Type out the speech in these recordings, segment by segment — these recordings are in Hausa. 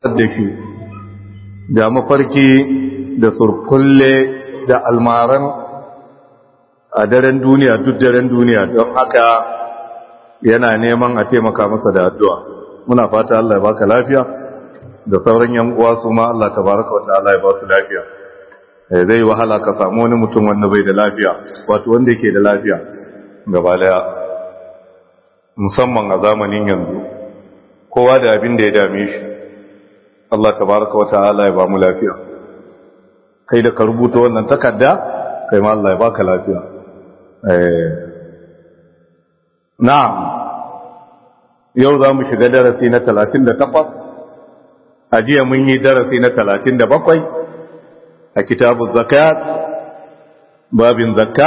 da shi da mafarki da surkulle da almaran a daren duniya duk daren duniya don haka yana neman a taimaka masa da addu'a muna fata Allah ya baka lafiya da sauran yan uwa su ma Allah tabaraka wa ta'ala ya ba su lafiya zai wahala ka samu wani mutum wanda bai da lafiya wato wanda yake da lafiya gaba daya musamman a zamanin yanzu kowa da abin da ya dame shi Allah tabaraka wa ta'ala ya ba mu lafiya kai da ka rubuta wannan takarda kai ma Allah ya baka lafiya eh na'am yau za mu shiga darasi na 38 a jiya mun yi darasi na 37 a kitabu zakat babin zakka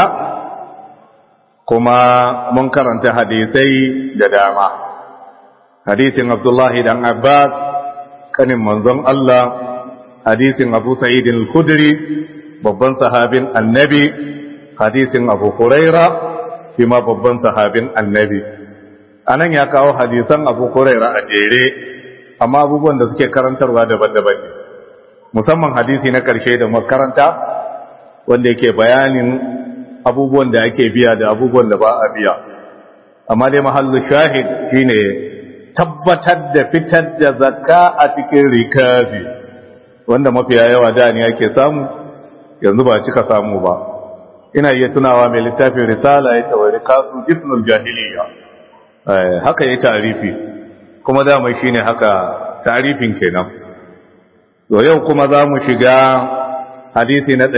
kuma mun karanta hadisai da dama hadisin abdullahi dan abbas kanin manzon Allah hadisin abu sa'id al-khudri babban sahabin annabi hadisin abu huraira shi ma babban sahabin annabi anan ya kawo hadisan abu huraira a jere amma abubuwan da suke karantarwa daban-daban ne musamman hadisi na karshe da makaranta wanda yake bayanin abubuwan da ake biya da abubuwan da ba a biya amma dai mahallu shahid shine tabbatar da fitar da zakka a cikin rikabi wanda mafiya yawa da ne ake samu yanzu ba cika samu ba ina iya tunawa mai littafin risala ya tawari kasu jisnul jahiliya haka ya tarifi kuma dama shine haka tarifin kenan to yau kuma za mu shiga hadisi na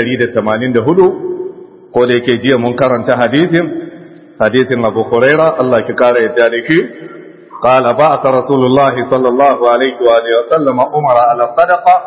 184 ko da yake jiya mun karanta hadisin hadisin Abu Huraira Allah ki kare yadda da shi قال بعث رسول الله صلى الله عليه وآله وسلم أمر على الصدقة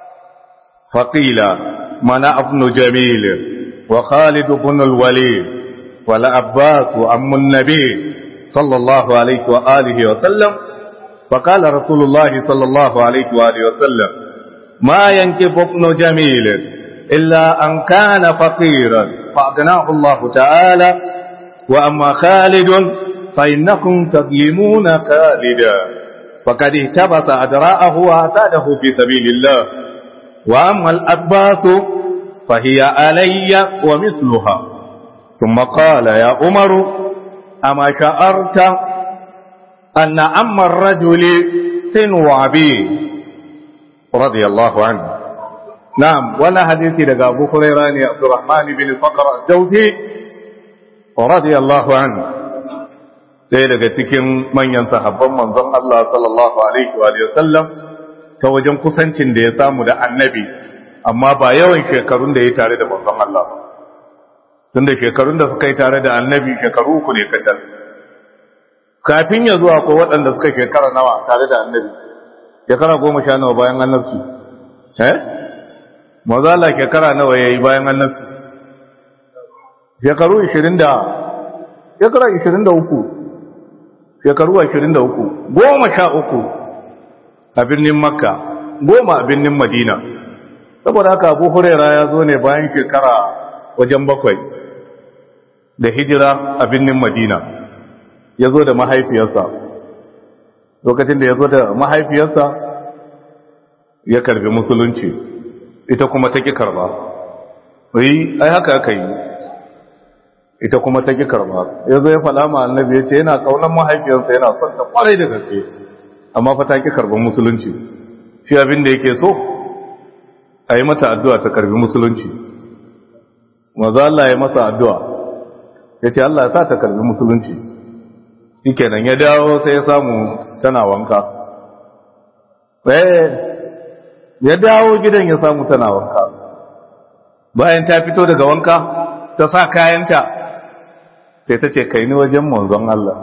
فقيل منع ابن جميل وخالد بن الوليد والعباس وأم النبي صلى الله عليه وآله وسلم فقال رسول الله صلى الله عليه وآله وسلم ما ينكب ابن جميل إلا أن كان فقيرا فأغناه الله تعالى وأما خالد فإنكم تظلمون خالدا فقد اهتبط أدراءه وأعتاده في سبيل الله وأما الأباس فهي علي ومثلها ثم قال يا عمر أما شعرت أن أم الرجل سن عبيد رضي الله عنه نعم ولا حديث لقى أبو هريرة عبد الرحمن بن الفقر الجوزي رضي الله عنه sai daga cikin manyan sahabban manzon Allah sallallahu alaihi wa sallam ta wajen kusancin da ya samu da annabi amma ba yawan shekarun da ya tare da manzon Allah ba tunda shekarun da suka yi tare da annabi shekaru uku ne kacal kafin ya zuwa ko waɗanda suka shekara nawa tare da annabi shekara goma sha nawa bayan annabci eh maza Allah shekara nawa yayi bayan annabci shekaru 20 da shekara 23 shekaru ashirin da uku goma sha uku a birnin makka goma a birnin madina saboda haka abu huraira ya zo ne bayan shekara wajen bakwai da hijira a birnin madina ya zo da mahaifiyarsa lokacin da ya zo da mahaifiyarsa ya karbi musulunci ita kuma ta ƙi karba yi ai haka aka yi ita kuma ta ƙi karba ya zo ya faɗa ma annabi ya ce yana ƙaunar mahaifiyarsa yana son ta ƙwarai da gaske amma fa ta ƙi karban musulunci shi abin da yake so a yi mata addu'a ta karbi musulunci maza Allah ya masa addu'a ya ce Allah ya sa ta karbi musulunci shi kenan ya dawo sai ya samu tana wanka ya dawo gidan ya samu tana wanka bayan ta fito daga wanka ta sa kayanta sai ta ce kai ni wajen manzon Allah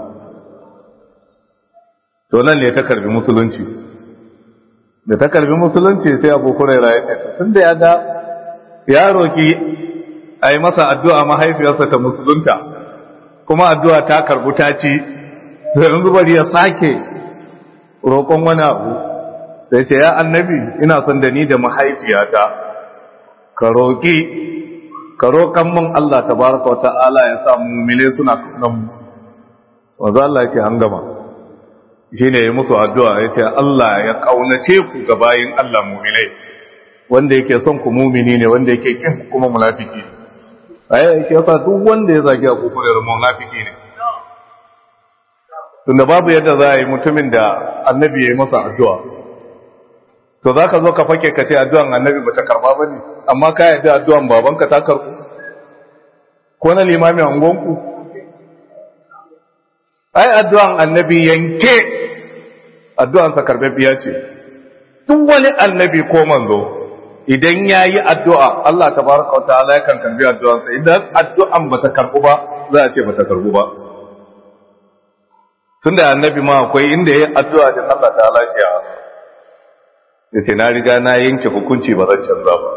to nan ne ta karbi musulunci da ta karbi musulunci sai abu kuraira ya ce tun da ya ga ya roki a yi masa addu'a mahaifiyarsa ta musulunta kuma addu'a ta karbu ta ci da yanzu bari ya sake roƙon wani abu sai ce ya annabi ina son da ni da mahaifiyata ka roƙi ka roƙan mun Allah tabaraka wa ta'ala ya sa mu'mine suna kaunan mu wanda Allah yake an gama shine ya musu addu'a yace Allah ya kaunace ku ga bayin Allah mu'minai wanda yake son ku mu'mini ne wanda yake kin kuma munafiki ne ai yake yasa duk wanda ya zagi Abu Hurairah munafiki ne tunda babu yadda za a yi mutumin da annabi ya yi masa addu'a to za ka zo ka fake ka ce addu'an annabi ba ta karba ba ne amma ka yi addu'an babanka ta karbu ko na limamin angonku ai addu'an annabi yanke addu'ansa biya ce duk wani annabi ko manzo idan ya yi addu'a Allah ta baraka wata ala yakan karbi addu'ansa idan addu'an ba ta karbu ba za a ce ba ta karbu ba tun da annabi ma akwai inda ya yi addu'a din Allah ta ala ce ya ce na riga na yanke hukunci ba zan canza ba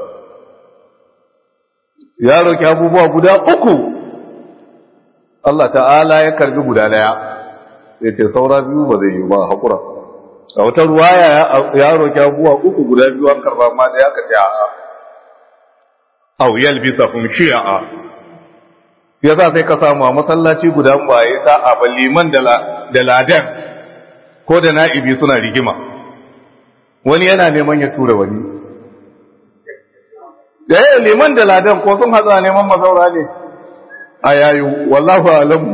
ya roki abubuwa guda uku Allah ta'ala ya karbi guda daya ya ce saura biyu ba zai yi ba haƙura a wata ruwaya ya roki abubuwa uku guda biyu an karba ma daya ka ce a'a au yalbisa hum shi'a ya za sai ka samu a masallaci guda ba ya sa a liman da ladan ko da na'ibi suna rigima wani yana neman ya tura wani da ya liman da ladan ko sun hatsa neman mazaura ne a yayu wallahu alamu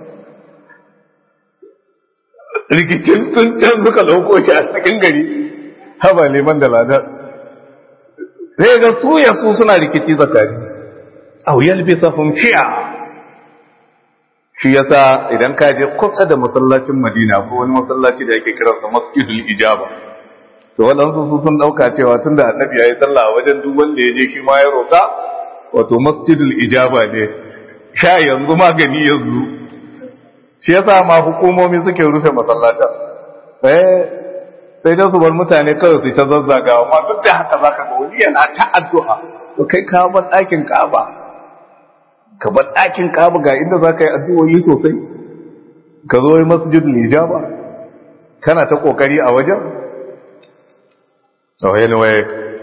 rikicin sun can suka lauko shi a cikin gari haba liman da ladan sai ga su ya su suna rikici zakari au yalbisa hum shi'a shi yasa idan ka je kusa da masallacin Madina ko wani masallaci da yake kiransa Masjidul Ijaba to waɗansu su sun ɗauka cewa tun da annabi ya yi sallah wajen duk wanda ya je shi ma ya roƙa wato masjidul ijaba ne sha yanzu magani yanzu shi yasa ma hukumomi suke rufe masallatan eh sai dai su bar mutane kawai su ta zazzagawa amma duk da haka zaka ga wani yana ta addu'a to kai ka bar ɗakin Ka'aba ka bar ɗakin Ka'aba ga inda zaka yi addu'o'i sosai ka zo yi masjidul ijaba kana ta kokari a wajen so anyway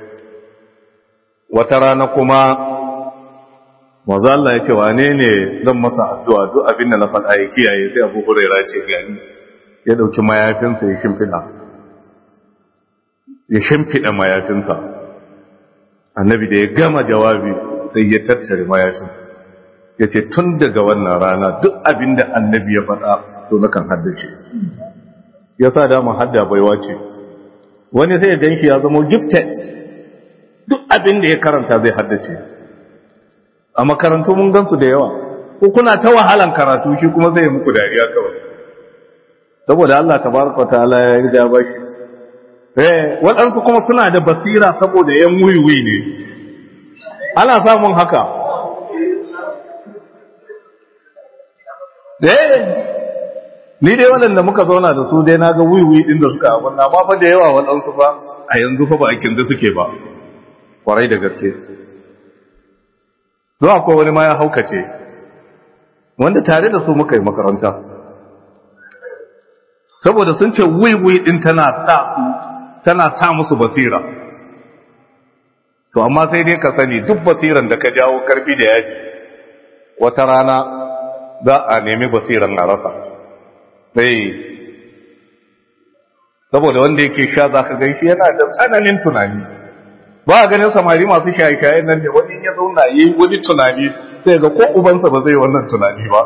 wata rana kuma manzo Allah ya ce wane ne zan masa addu'a duk abin da na faɗa ya kiyaye sai Abu Hurairah ce gani ya dauki mayafinsa ya shimfida ya shimfida mayafinsa annabi da ya gama jawabi sai ya tattare mayafin ya ce tun daga wannan rana duk abin da annabi ya faɗa to nakan haddace ya sa dama hadda baiwa ce wani sai ya gan shi ya zama gifted duk abin da ya karanta zai haddace a makarantu mun gansu da yawa ko kuna ta wahalan karatu shi kuma zai muku dariya kawai saboda Allah tabaraka ta'ala ya riga ba shi eh waɗansu kuma suna da basira saboda yan wuyuwi ne ana samun haka eh ni dai waɗanda muka zauna da su dai na ga wiwi ɗin da suka abin na ba da yawa waɗansu ba a yanzu fa ba a kinda suke ba kwarai da gaske zuwa ko wani ma ya haukace wanda tare da su muka yi makaranta saboda sun ce wiwi ɗin tana sa su tana sa musu basira to amma sai dai ka sani duk basiran da ka jawo karfi da yaji wata rana za a nemi basiran a rasa sai saboda wanda yake sha za ka gan shi yana da tsananin tunani ba a ganin samari masu shaye-shaye nan da wani ya zauna yi wani tunani sai ga ko ubansa ba zai wannan tunani ba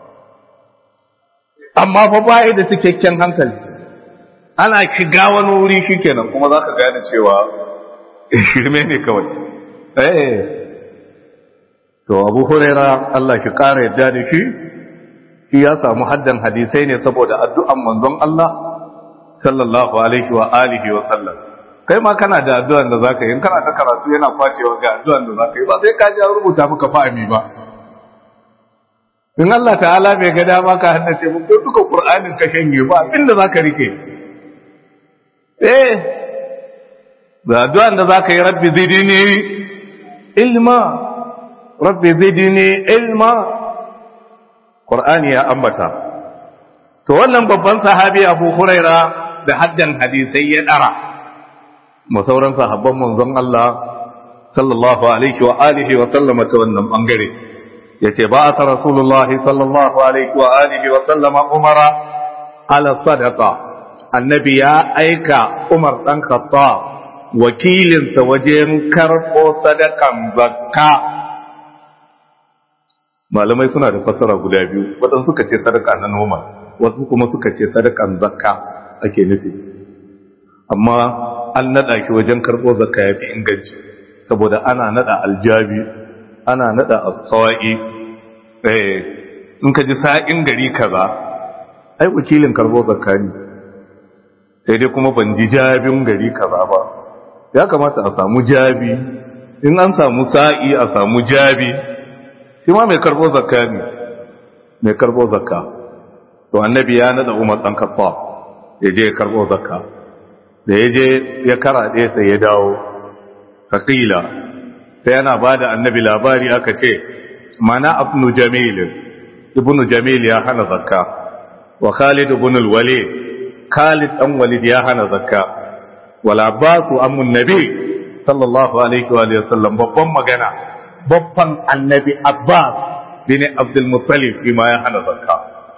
amma fa baya da cikakken hankali ana shiga wani wuri shi kenan kuma za ka gane cewa shirme ne kawai eh to abu huraira Allah shi ƙara yadda da shi shi ya samu haddan hadisai ne saboda addu'an manzon Allah sallallahu alaihi wa alihi wa sallam kai ma kana da addu'an da zaka yi in kana ta karatu yana kwacewa ga addu'an da zaka yi ba sai ka ji an rubuta maka fa'ami ba in Allah ta'ala bai ga dama ka haddace mu ko duka Qur'anin ka shanye ba abinda zaka rike eh da addu'an da zaka yi rabbi zidni ilma rabbi zidni ilma Qur'ani ya ambata to wannan babban sahabi Abu Huraira da haddan hadisai ya dara mu sauran sahabban manzon Allah sallallahu alaihi wa alihi wa sallama ta wannan bangare yace ba ta rasulullahi sallallahu alaihi wa alihi wa sallama umara ala sadaqa annabi ya aika Umar dan Khattab wakilinsa wajen karɓo sadakan zakka malamai suna da fassara guda biyu waɗansu suka ce sadaka na noma wasu kuma suka ce sadakan zakka ake nufi amma an naɗa shi wajen karɓo zakka ya fi inganci saboda ana naɗa aljabi ana naɗa sawa'i in ka ji sa'in gari kaza ai wakilin karɓo zakka ne sai dai kuma ban ji jabin gari kaza ba ya kamata a samu jabi in an samu sa'i a samu jabi shi ma mai karbo zakka ne mai karbo zakka to annabi ya nada umar dan kafa ya je ya karbo zakka da ya je ya karaɗe sai ya dawo faƙila sai yana ba da annabi labari aka ce mana abnu jamil ibnu jamil ya hana zakka wa khalid ibn al-walid khalid dan walid ya hana zakka wal abbas ammun nabi sallallahu alaihi wa sallam babban magana babban annabi Abbas bin Abdul Muttalib bima ya hana zakka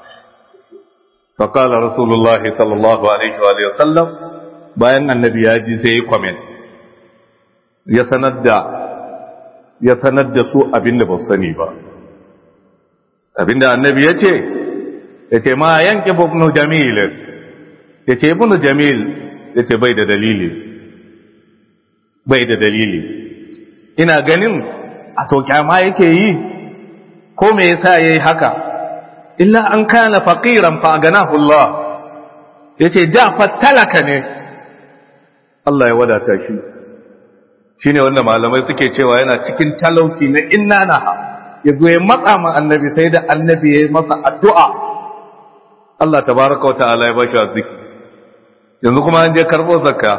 فقال رسول الله صلى الله عليه وآله وسلم bayan annabi ya ji sai ya comment ya sanar da ya sanar da su abinda ba sani ba abinda annabi ya ce ya ce ma yanke ibn jamil ya ce ibn jamil ya ce bai da dalili bai da dalili ina ganin a to kyama yake yi ko me yasa yayi haka illa an kana faqiran fa ganahu Allah yace da talaka ne Allah ya wadata shi shine wanda malamai suke cewa yana cikin talauci na inna naha yazo ya matsa ma annabi sai da annabi yayi masa addu'a Allah tabaraka wa ta'ala ya bashi arziki yanzu kuma an je karbo zakka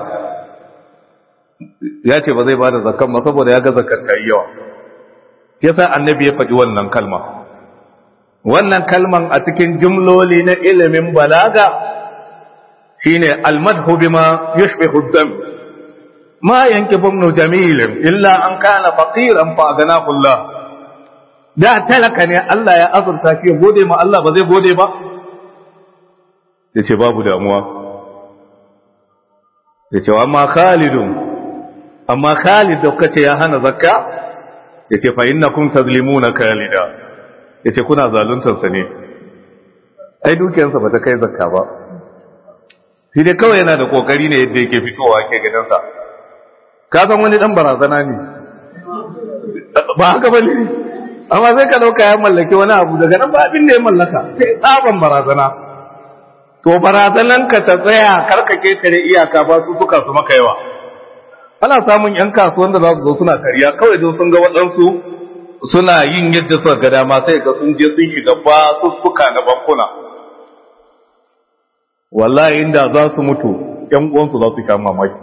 ya ce ba zai bada zakkan ba saboda ya ga zakkar ta yi yawa yasa annabi ya faɗi wannan kalma wannan kalman a cikin jumloli na ilimin balaga shine almadhu bima yushbihu dam ma yankibu ibn jamil illa an kana faqiran fa aganahu Allah da talaka ne Allah ya azurta shi gode ma Allah ba zai gode ba yace babu damuwa yace amma Khalidun amma Khalid da kace ya hana zakka yace fa innakum tazlimuna Khalida yace kuna zaluntar sa ne ai dukiyarsa ba ta kai zakka ba shi dai kawai yana da kokari ne yadda yake fitowa ke gidansa ka san wani dan barazana ne ba haka ba ne amma sai ka dauka ya mallaki wani abu daga nan ba abin da ya mallaka sai tsaban barazana to barazanan ka ta tsaya karka ketare iyaka ba su suka su maka yawa ana samun yan kasuwan da za su zo suna kariya kawai don sun ga waɗansu suna yin yadda suka ga dama sai ga sun je sun shiga ba su suka na bankuna wallahi inda za su mutu ‘yan uwansu za su kama mamaki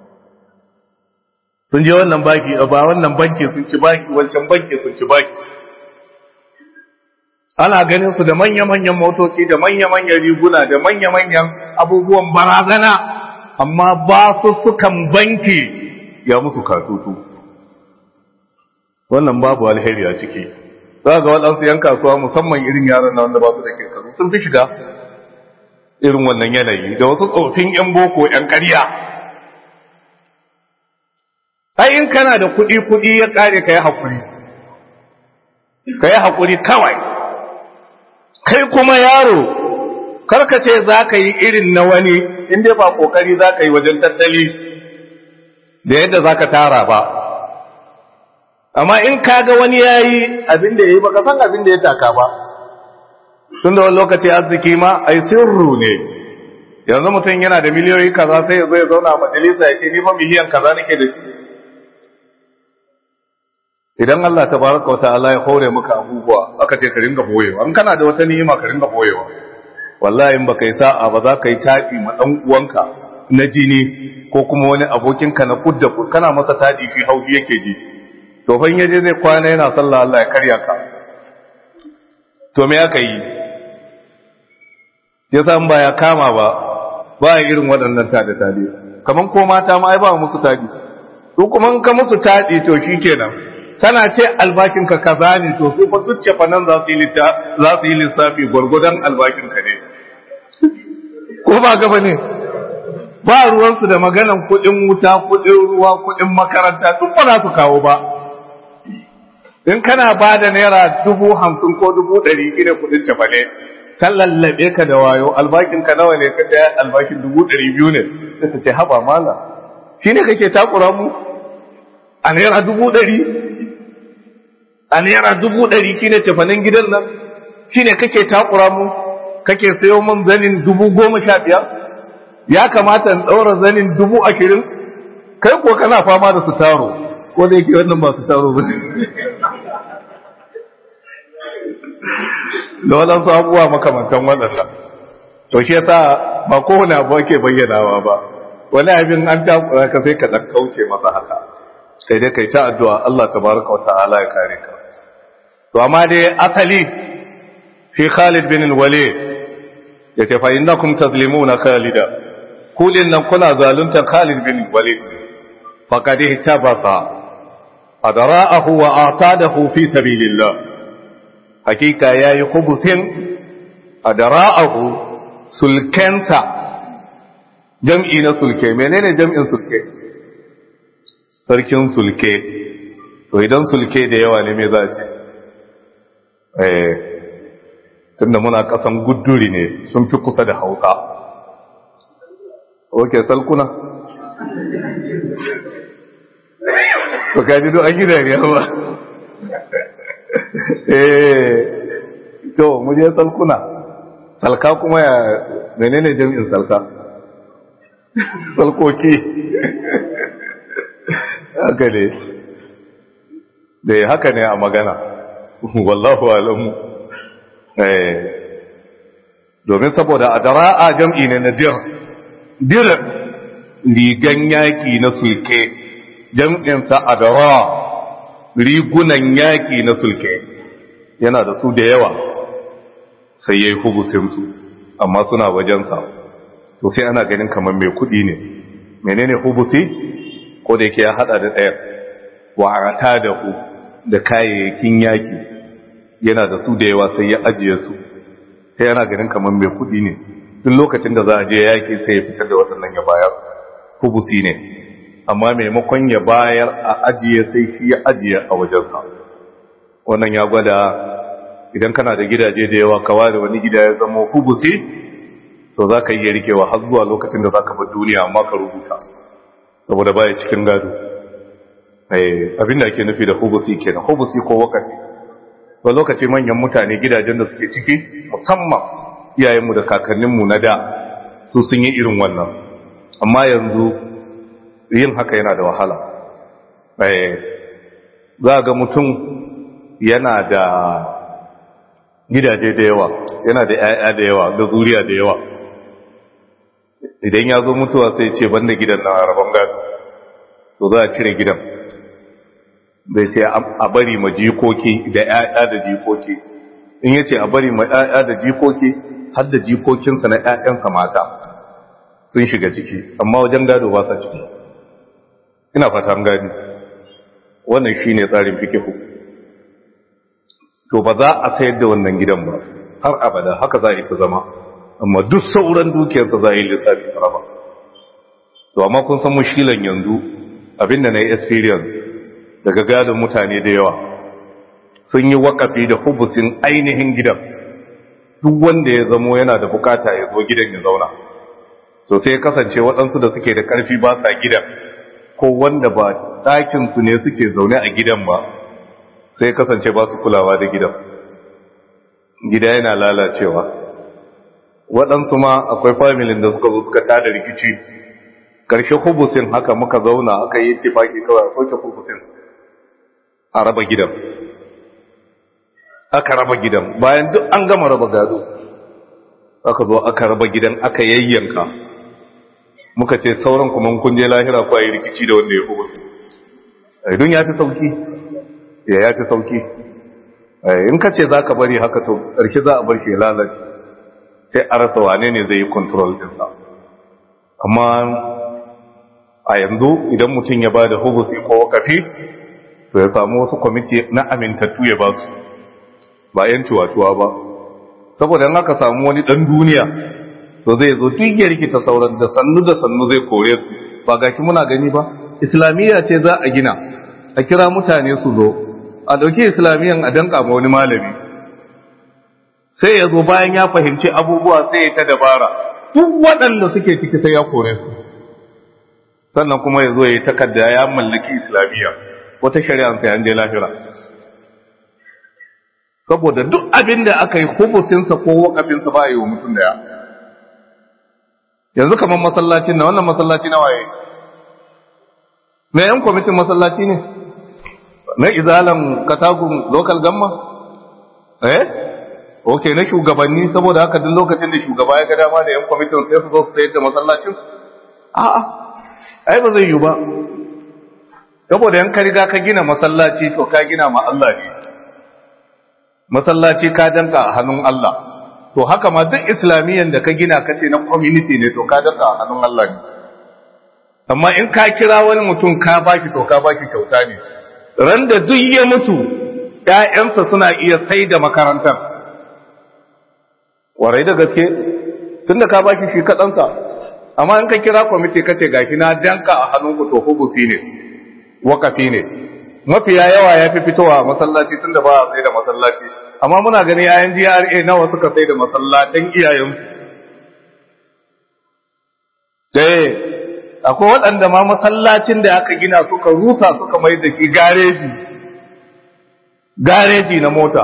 sun je wannan baki ba wannan banki sun ci baki wancan banki sun ci baki ana ganin su da manya-manyan motoci da manya-manyan riguna da manya-manyan abubuwan barazana amma ba su sukan banki ya musu katutu wannan babu alheri a ciki za ga waɗansu ‘yan kasuwa musamman irin yaran na wanda ba su da ke kasu sun fi shiga irin wannan yanayi da wasu tsofin 'yan boko 'yan ƙarya ai in kana da kuɗi-kuɗi ya ƙare ka yi haƙuri ka yi haƙuri kawai kai kuma yaro karkace za ka yi irin na wani inda ba ƙoƙari za ka yi wajen tattali da yadda za ka tara ba amma in ka ga wani ya yi abin da ya yi ba ka san abin da ya taka ba tun da wani lokaci arziki ma ai sirru ne yanzu mutum yana da miliyoyi kaza sai ya zo ya zauna a majalisa ya ce ni fa miliyan kaza nake da shi idan Allah tabaraka wa ta'ala ya hore maka abubuwa aka ce ka ringa boyewa in kana da wata ni'ima ka ringa boyewa wallahi in baka yi sa'a ba za ka yi taɗi ma dan uwanka na jini ko kuma wani abokinka na kudda kana masa taɗi fi haushi yake ji to fa in yaje zai kwana yana sallah Allah ya karya ka to me aka yi ya san ba ya kama ba ba irin waɗannan tade-tade kamar ko mata ma ai ba musu tadi to kuma in ka musu tadi to shikenan kana ce albakin ka kaza ne to su fa duk fa nan za su yi za su yi lissafi gurgudan albakin ka ne ko ba gaba ne ba ruwansu da maganan kuɗin wuta kuɗin ruwa kuɗin makaranta duk ba za su kawo ba in kana ba da naira dubu hamsin ko dubu ɗari ina kuɗin cefane kan lallabe ka da wayo albakin ka nawa ne ka ɗaya albakin dubu ɗari biyu ne sai ta ce haba mala shi ne kake takura mu a naira dubu ɗari a naira dubu ɗari shi ne cefanen gidan nan shi ne kake takura mu kake sayo min zanin dubu goma sha biyar ya kamata in ɗaura zanin dubu ashirin kai ko kana fama da su taro ko da yake wannan ba su taro ba da waɗansu abubuwa makamantan waɗanda to shi yasa ba kowane abu ake bayyanawa ba wani abin an takura ka sai ka ɗan kauce masa haka sai dai kai ta addu'a Allah tabaraka wa ta'ala ya kare ka to amma dai asali fi Khalid bin Walid yace fa innakum tazlimuna Khalida kulin nan kuna zalunta Khalid bin Walid faqad ihtabasa adra'ahu wa atadahu fi sabilillah hakika yayi khubusin adra'ahu sulkenta jam'i na sulke menene jam'in sulke sarkin sulke to idan sulke da yawa ne me za a ce eh tunda muna kasan gudduri ne sun fi kusa da hausa oke salkuna to kaji do an yi dariya ba eh to mu je salkuna salka kuma ya menene jami'in salka salkoki haka ne da haka ne a magana wallahu alamu domin saboda a dara'a jam'i ne na dir dir rigan yaki na sulke jam'insa a dara rigunan yaki na sulke yana da su da yawa sai ya yi hubusinsu amma suna wajensa to sai ana ganin kamar mai kudi ne menene hubusi ko da yake ya hada da ɗaya wa'ata da ku da kayayyakin yaki yana da su da yawa sai ya ajiye su sai yana ganin kamar mai kudi ne duk lokacin da za a je yaki sai ya fitar da waɗannan ya bayar hubusi ne amma maimakon ya bayar a ajiye sai shi ya ajiye a wajensa wannan ya gwada idan kana da gidaje da yawa kawa da wani gida ya zama hubusi to za ka iya rikewa har zuwa lokacin da za ka bar duniya amma ka rubuta saboda baya cikin gado abin da ake nufi da hubusi kenan hubusi ko wakati ba lokaci manyan mutane gidajen da suke ciki musamman iyayenmu da kakanninmu na da su sun yi irin wannan amma yanzu yin haka yana da wahala za ga mutum yana da gidaje da yawa yana da 'ya'ya da yawa da zuriya da yawa idan ya zo mutuwa sai ce banda gidan na rabon gado to za a cire gidan zai ce a bari ma jikoki da 'ya'ya da jikoki in ya ce a bari ma 'ya'ya da jikoki har da jikokinsa na 'ya'yansa mata sun shiga ciki amma wajen gado ba sa ciki ina fata an gani wannan shi ne tsarin fikifu to ba za a sayar da wannan gidan ba har abada haka za a yi ta zama amma duk sauran dukiyarsa za a yi lissafi a raba to amma kun san mushilan yanzu abinda na yi experience daga gadon mutane da yawa sun yi wakafi da hubusin ainihin gidan duk wanda ya zamo yana da bukata ya zo gidan ya zauna to sai ya kasance waɗansu da suke da ƙarfi ba sa gidan ko wanda ba ɗakinsu ne suke zaune a gidan ba sai kasance ba su kulawa da gidan gida yana lalacewa waɗansu ma akwai familin da suka zo suka tada rikici ƙarshe hubusin haka muka zauna aka yi tifaki kawai a soke hubusin a raba gidan aka raba gidan bayan duk an gama raba gado aka zo aka raba gidan aka yayyanka muka ce sauran kuma kun je lahira ko yi rikici da wanda ya hubusin don ya fi sauki ya ya fi sauki in ka ce za ka bari haka to ƙarshe za a bar shi lalace sai a rasa wane ne zai yi kontrol ɗinsa amma a yanzu idan mutum ya ba da hubusi ko wakafi to ya samu wasu kwamiti na amintattu ya ba su ba yan cuwa-cuwa ba saboda in aka samu wani ɗan duniya to zai zo duk ya rikita sauran da sannu da sannu zai kore su ba ga ki muna gani ba islamiyya ce za a gina a kira mutane su zo a dauki islamiyyan a danka ma wani malami sai ya zo bayan ya fahimci abubuwa sai ya ta dabara duk waɗanda suke ciki sai ya kore su sannan kuma ya zo ya yi takarda ya mallaki islamiyya wata shari'a sai an je lahira saboda duk abin da aka yi hubusinsa ko wakafinsa ba a yi wa mutum daya yanzu kamar masallacin na wannan masallaci na waye na yan kwamitin masallaci ne na izalan katagun local gamma eh ok na shugabanni saboda haka duk lokacin da shugaba ya ga dama da yan kwamitin sai su zo su sayar da masallacin a'a ai ba zai yi ba saboda yan ka riga ka gina masallaci to ka gina ma Allah ne masallaci ka danka a hannun Allah to haka ma duk islamiyyan da ka gina ka ce na community ne to ka danka a hannun Allah ne amma in ka kira wani mutum ka baki to ka baki kyauta ne ran da duk ya mutu ƴaƴansa suna iya sai da makarantar warai da gaske tunda ka baki shi kaɗansa amma in ka kira kwamiti ka ce gashi na danka a hannunku to hubusi ne wakafi ne mafiya yawa ya fi fitowa masallaci tun da ba a tsaye da masallaci amma muna gani yayan GRA nawa suka tsaye da masallatan iyayensu sai akwai waɗanda ma masallacin da aka gina suka rusa suka mai da shi gareji gareji na mota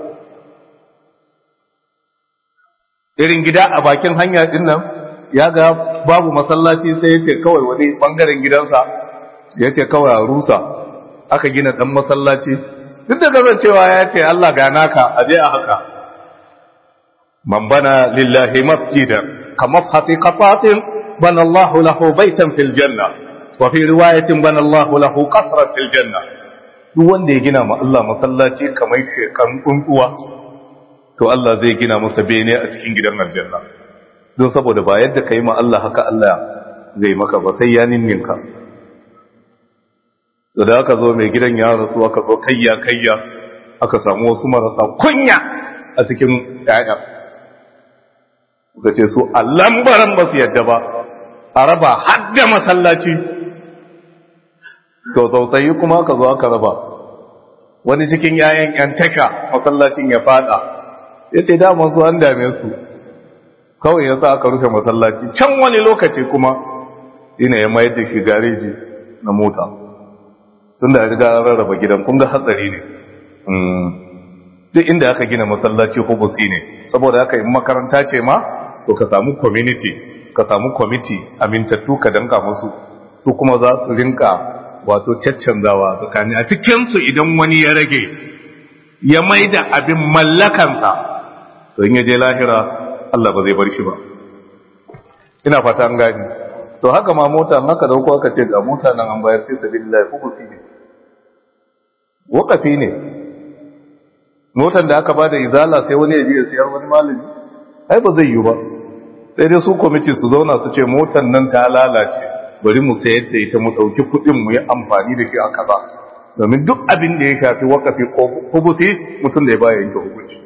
irin gida a bakin hanya din nan ya ga babu masallaci sai ya ce kawai wani bangaren gidansa ya ce kawai a rusa aka gina ɗan masallaci duk da kasancewa ya ce Allah ga naka a je a haka man bana lillahi masjidan kama fati qafatin bana Allah lahu baitan fil janna wa fi riwayatin bana Allah lahu qasran fil janna duk wanda ya gina ma Allah masallaci kamar shekan tsuntsuwa to Allah zai gina masa bene a cikin gidan aljanna don saboda ba yadda kai ma Allah haka Allah zai maka ba sai ya ninninka da aka zo mai gidan ya rasu aka zo kayya kayya aka samu wasu marasa kunya a cikin ƴaƴa suka ce su a lambaran ba su yadda ba a raba hadda masallaci to tsautsayi kuma aka zo aka raba wani cikin ƴaƴan ƴan taka masallacin ya fada ya ce daman su an dame su kawai ya sa aka rufe masallaci can wani lokaci kuma ina ya mayar da shi gareji na mota sun da riga an rarraba gidan kun ga hatsari ne duk inda aka gina masallaci hubusi ne saboda haka in makaranta ce ma to ka samu community ka samu committee amintattu ka danka musu su kuma za su rinka wato caccanzawa tsakani a cikinsu idan wani ya rage ya mai da abin mallakansa to in ya je lahira Allah ba zai bar shi ba ina fata an gani to haka ma mota haka da aka ce ga mota nan an bayar sai sabilillah hukufi ne wakafi ne motar da aka ba da izala sai wani ya biya siyar wani malami ai ba zai yi ba sai dai su kwamiti su zauna su ce motar nan ta lalace bari mu sayar da ita mu ɗauki kuɗin mu yi amfani da shi a kaza domin duk abin da ya shafi wakafi ko hubusi mutum da ya baya yanke hukunci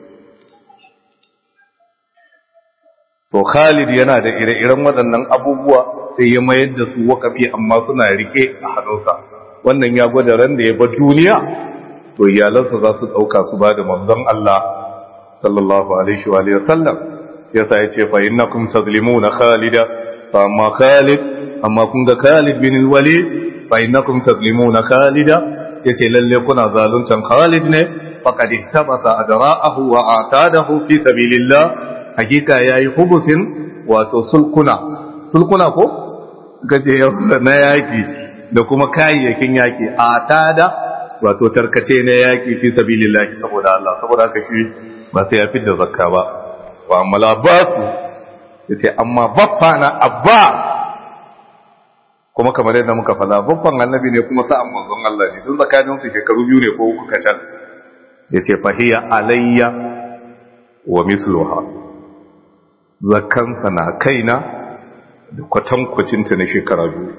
to Khalid yana da ire-iren waɗannan abubuwa sai ya mayar da su wakafi amma suna rike a hannunsa wannan ya gwada ran da ya bar duniya to iyalansa za su ɗauka su ba da manzon Allah sallallahu alaihi wa sallam yasa ya ce fa innakum tazlimuna Khalida fa amma Khalid amma kun ga Khalid bin Walid fa innakum tazlimuna Khalida yace lalle kuna zaluntan Khalid ne faqad ihtabata adra'ahu wa atadahu fi sabilillah hakika yayi hubusin wato sulkuna sulkuna ko gaje na yaki da kuma kayayyakin yaki atada wato tarkace na yaki fi sabilillah saboda Allah saboda haka shi ba sai ya fidda zakka ba wa amma labasu yace amma baffa na abba kuma kamar yadda muka fada babban annabi ne kuma sa'an manzon Allah ne duk tsakanin su shekaru biyu ne ko uku kacal yace fahiya alayya wa misluha zakkansa na kaina da kwatankwacinta na shekara biyu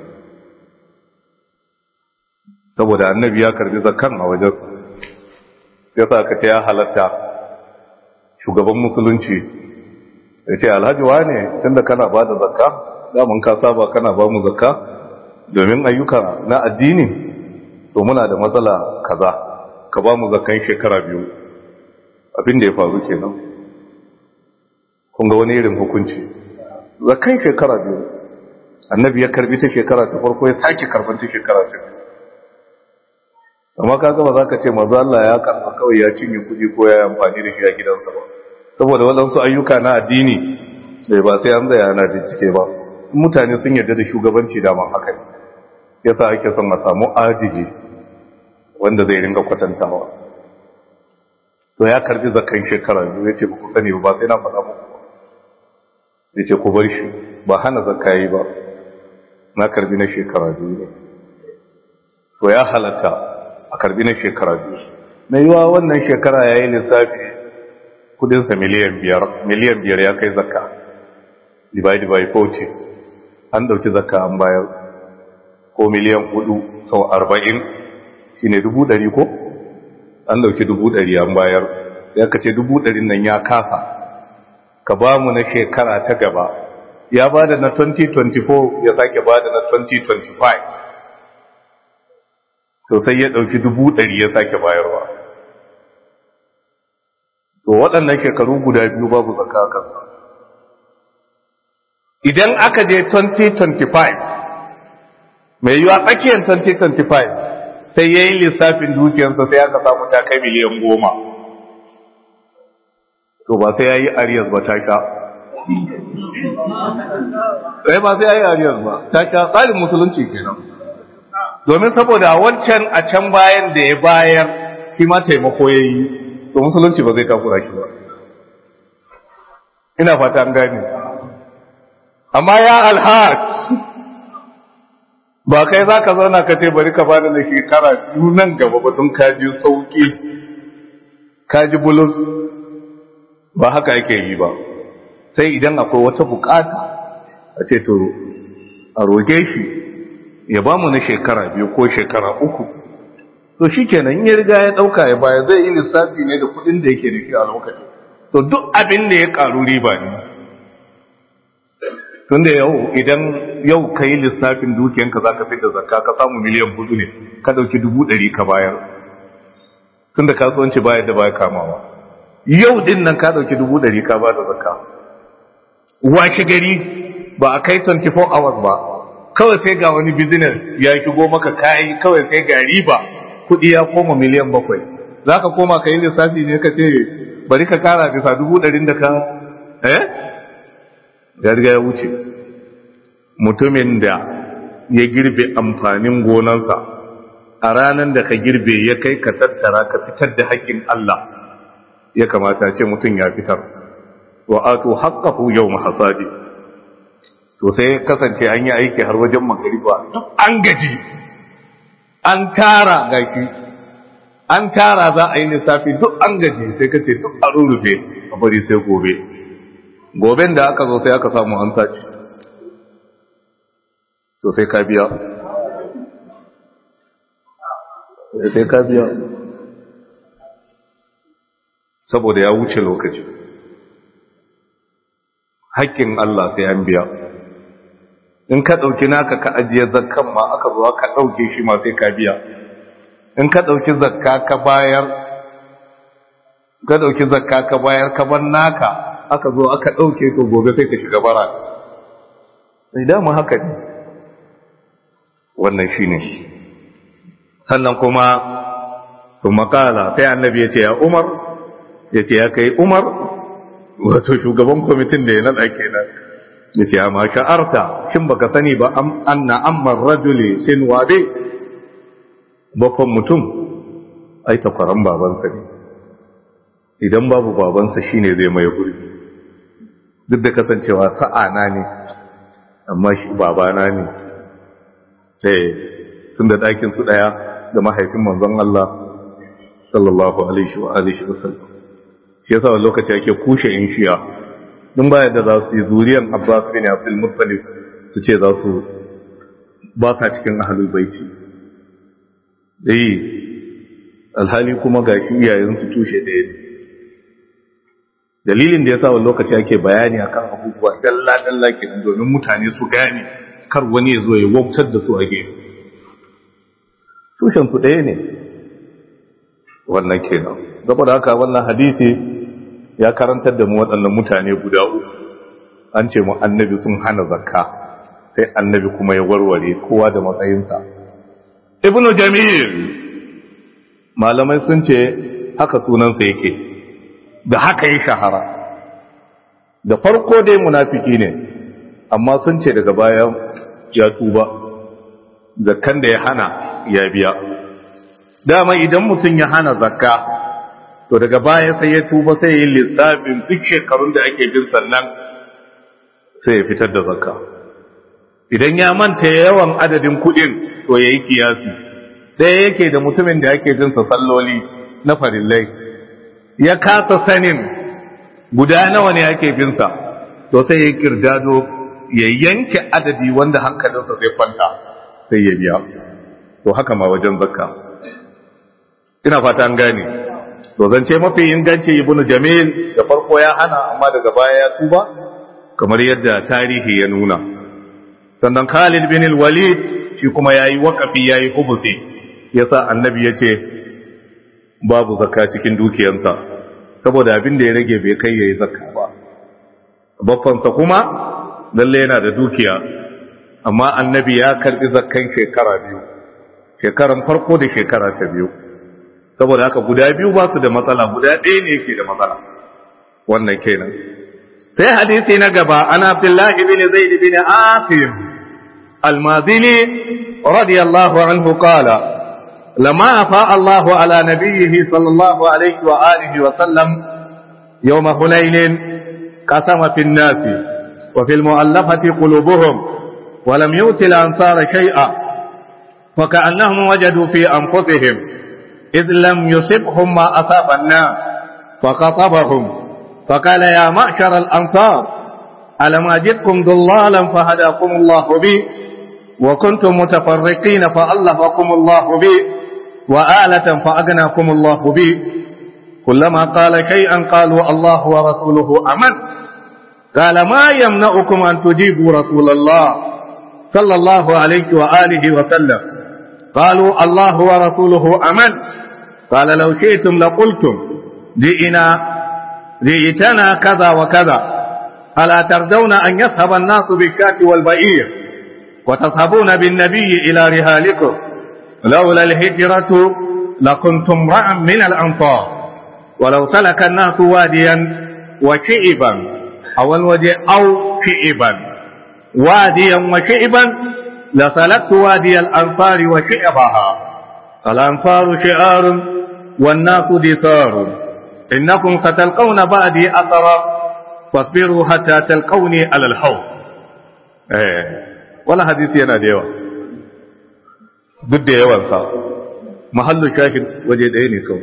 saboda annabi ya karbi zakkan a wajen ya sa ka ce ya halatta shugaban musulunci ya ce alhaji wane tun da kana ba da zakka daman ka saba kana ba mu zakka domin ayyuka na addini to muna da matsala kaza ka ba mu zakkan shekara biyu abin da ya faru kenan kun ga wani irin hukunci zakkan shekara biyu annabi ya karbi ta shekara ta farko ya sake karban ta shekara ta biyu amma kaga ba za ka ce mazu Allah ya karba kawai ya cinye kuɗi ko ya amfani da shi a gidansa ba saboda waɗansu ayyuka na addini bai ba sai an zaya ana bincike ba mutane sun yarda da shugabanci daman haka ne yasa ake son a samu ajiji wanda zai ringa kwatantawa to ya karbi zakan shekara biyu ya ce ba ku sani ba sai na faɗa muku ya ce ku bar shi ba hana zakka yi ba na karbi na shekara biyu ne to ya halatta a karbi na shekara biyu mai yiwa wannan shekara ya yi lissafi kudinsa miliyan biyar miliyan biyar ya kai zakka divide by 40 an dauki zakka an bayar ko miliyan hudu sau arba'in shi ne dubu ɗari ko an dauki dubu ɗari an bayar sai aka ce dubu ɗarin nan ya kasa ka ba mu na shekara ta gaba ya ba da na 2024 ya sake ba da na 2025 to sai ya ɗauki dubu ɗari ya sake bayarwa to waɗannan shekaru guda biyu babu zakka kansa idan aka je 2025 mai yiwa tsakiyar 2025 sai ya yi lissafin dukiyarsa sai aka samu ta kai miliyan goma to ba sai ya yi ariyas ba ta sha sai ba sai ya yi ariyas ba ta sha tsarin musulunci kenan domin saboda wancan a can bayan da ya bayar shi ma taimako ya yi to musulunci ba zai takura shi ba ina fata an gani amma ya alhaj ba kai za ka zauna ka ce bari ka bada na shekara biyu nan gaba ba tun kaji sauki kaji bulus ba haka yake yi ba sai idan akwai wata bukata a ce to a roge shi ya ba mu na shekara biyu ko shekara uku to shi kenan ya riga ya ɗauka ya baya zai yi lissafi ne da kuɗin da yake da shi a lokacin to duk abin da ya ƙaru riba ne tun da yau idan yau ka yi lissafin dukiyanka za ka fi da zakka ka samu miliyan hudu ne ka ɗauki dubu ɗari ka bayar tun da kasuwanci bayar da baya kamawa yau din nan ka ɗauki dubu ɗari ka ba da zakka washe gari ba a kai 24 hours ba kawai sai ga wani business ya shigo maka kayi kawai sai ga riba kuɗi ya koma miliyan bakwai za ka koma ka yi lissafi ne ka ce bari ka kara bisa dubu ɗarin da ka eh ya riga ya wuce mutumin da ya girbe amfanin gonansa a ranar da ka girbe ya kai ka tattara ka fitar da haƙƙin Allah ya kamata ce mutum ya fitar wa ato haqqahu yawm hasadi to sai kasance an yi aiki har wajen magariba duk an gaji an tara gaki an tara za a yi lissafi duk an gaji sai ka ce duk a rurrufe a bari sai gobe goben da aka zo sai aka samu an sace to sai ka biya sai ka biya saboda ya wuce lokaci haƙƙin Allah sai an biya in ka ɗauki naka ka ajiye zakkan ma aka zo ka ɗauke shi ma sai ka biya in ka ɗauki zakka ka bayar ka ɗauki zakka ka bayar ka bar naka aka zo aka ɗauke to gobe sai ka shiga bara sai dama haka ne wannan shi ne sannan kuma sun makala sai annabi ya ce ya umar ya ce ya kai umar wato shugaban kwamitin da ya naɗa kenan ya ce amma sha'arta shin baka sani ba anna ammar rajuli sin wabe bakon mutum ai takwaran babansa ne idan babu babansa shine zai mai gurbi duk da kasancewa sa'ana ne amma shi babana ne sai tun da ɗakin su ɗaya da mahaifin manzon Allah sallallahu alaihi wa alihi wa sallam shi yasa wani lokaci ake kushe in shiya dun baya da za su yi zuriyan Abbas bin Abdul Muttalib su ce za su ba sa cikin ahlul baiti dai alhali kuma gashi iyayen su tushe ɗaya ne dalilin da ya sa wani lokaci ake bayani akan abubuwa dalla dalla kenan domin mutane su gane kar wani ya zo ya wautar da su a gefe tushen su ɗaya ne wannan kenan saboda haka wannan hadisi ya karantar da mu waɗannan mutane guda uku an ce mu annabi sun hana zakka sai annabi kuma ya warware kowa da matsayinsa ibnu jamil malamai sun ce haka sunansa yake da haka ya shahara da farko dai munafiki ne amma sun ce daga baya ya tuba zakkan da ya hana ya biya dama idan mutum ya hana zakka to daga baya sai ya tuba sai ya yi lissafin duk shekarun da ake bin sannan sai ya fitar da zakka idan ya manta yawan adadin kudin to ya yi kiyasi sai yake da mutumin da yake jinsa salloli na farillai ya kasa sanin guda nawa ne ake binsa to sai ya kirdado ya yanke adadi wanda hankalinsa zai kwanta sai ya biya to haka ma wajen zakka ina fata an gane to zance mafi inganci ibnu jamil da farko ya hana amma daga baya ya tuba kamar yadda tarihi ya nuna sannan Khalid bin al-Walid shi kuma yayi waqafi yayi hubusi yasa annabi yace babu zakka cikin dukiyarsa saboda abin da ya rage bai kai yayi zakka ba baffansa kuma lalle yana da dukiya amma annabi ya karbi zakkan shekara biyu shekaran farko da shekara ta biyu saboda haka guda biyu ba su da matsala guda ɗaya ne yake da matsala wannan kenan sai hadisi na gaba an abdullahi bin zaid bin asim المازني رضي الله عنه قال لما أفاء الله على نبيه صلى الله عليه وآله وسلم يوم حنين قسم في الناس وفي المؤلفة قلوبهم ولم يؤت الأنصار شيئا وكأنهم وجدوا في أنفسهم إذ لم يصبهم ما أصاب الناس فخطبهم فقال يا معشر الأنصار ألم أجدكم ضلالا فهداكم الله بي وكنتم متفرقين فألفكم الله بي وآلة فأغناكم الله بي كلما قال شيئا قالوا الله ورسوله أمن قال ما يمنعكم أن تجيبوا رسول الله صلى الله عليه وآله وسلم قالوا الله ورسوله أمن قال لو شئتم لقلتم جئنا جئتنا كذا وكذا ألا ترضون أن يذهب الناس بالشاة والبئير وتذهبون بالنبي إلى رهالكم لولا الهجرة لكنتم امرأ من الأنصار ولو سلك الناس واديا وشئبا أو الوجه أو شئبا واديا وشئبا لسلكت وادي الأنصار وشئبها الأنصار شعار والناس دثار إنكم ستلقون بعدي أثرا فاصبروا حتى تلقوني على الحوض eh wala hadisi yana da yawa duk da yawansa mahallu shahid waje ɗaya ne kawai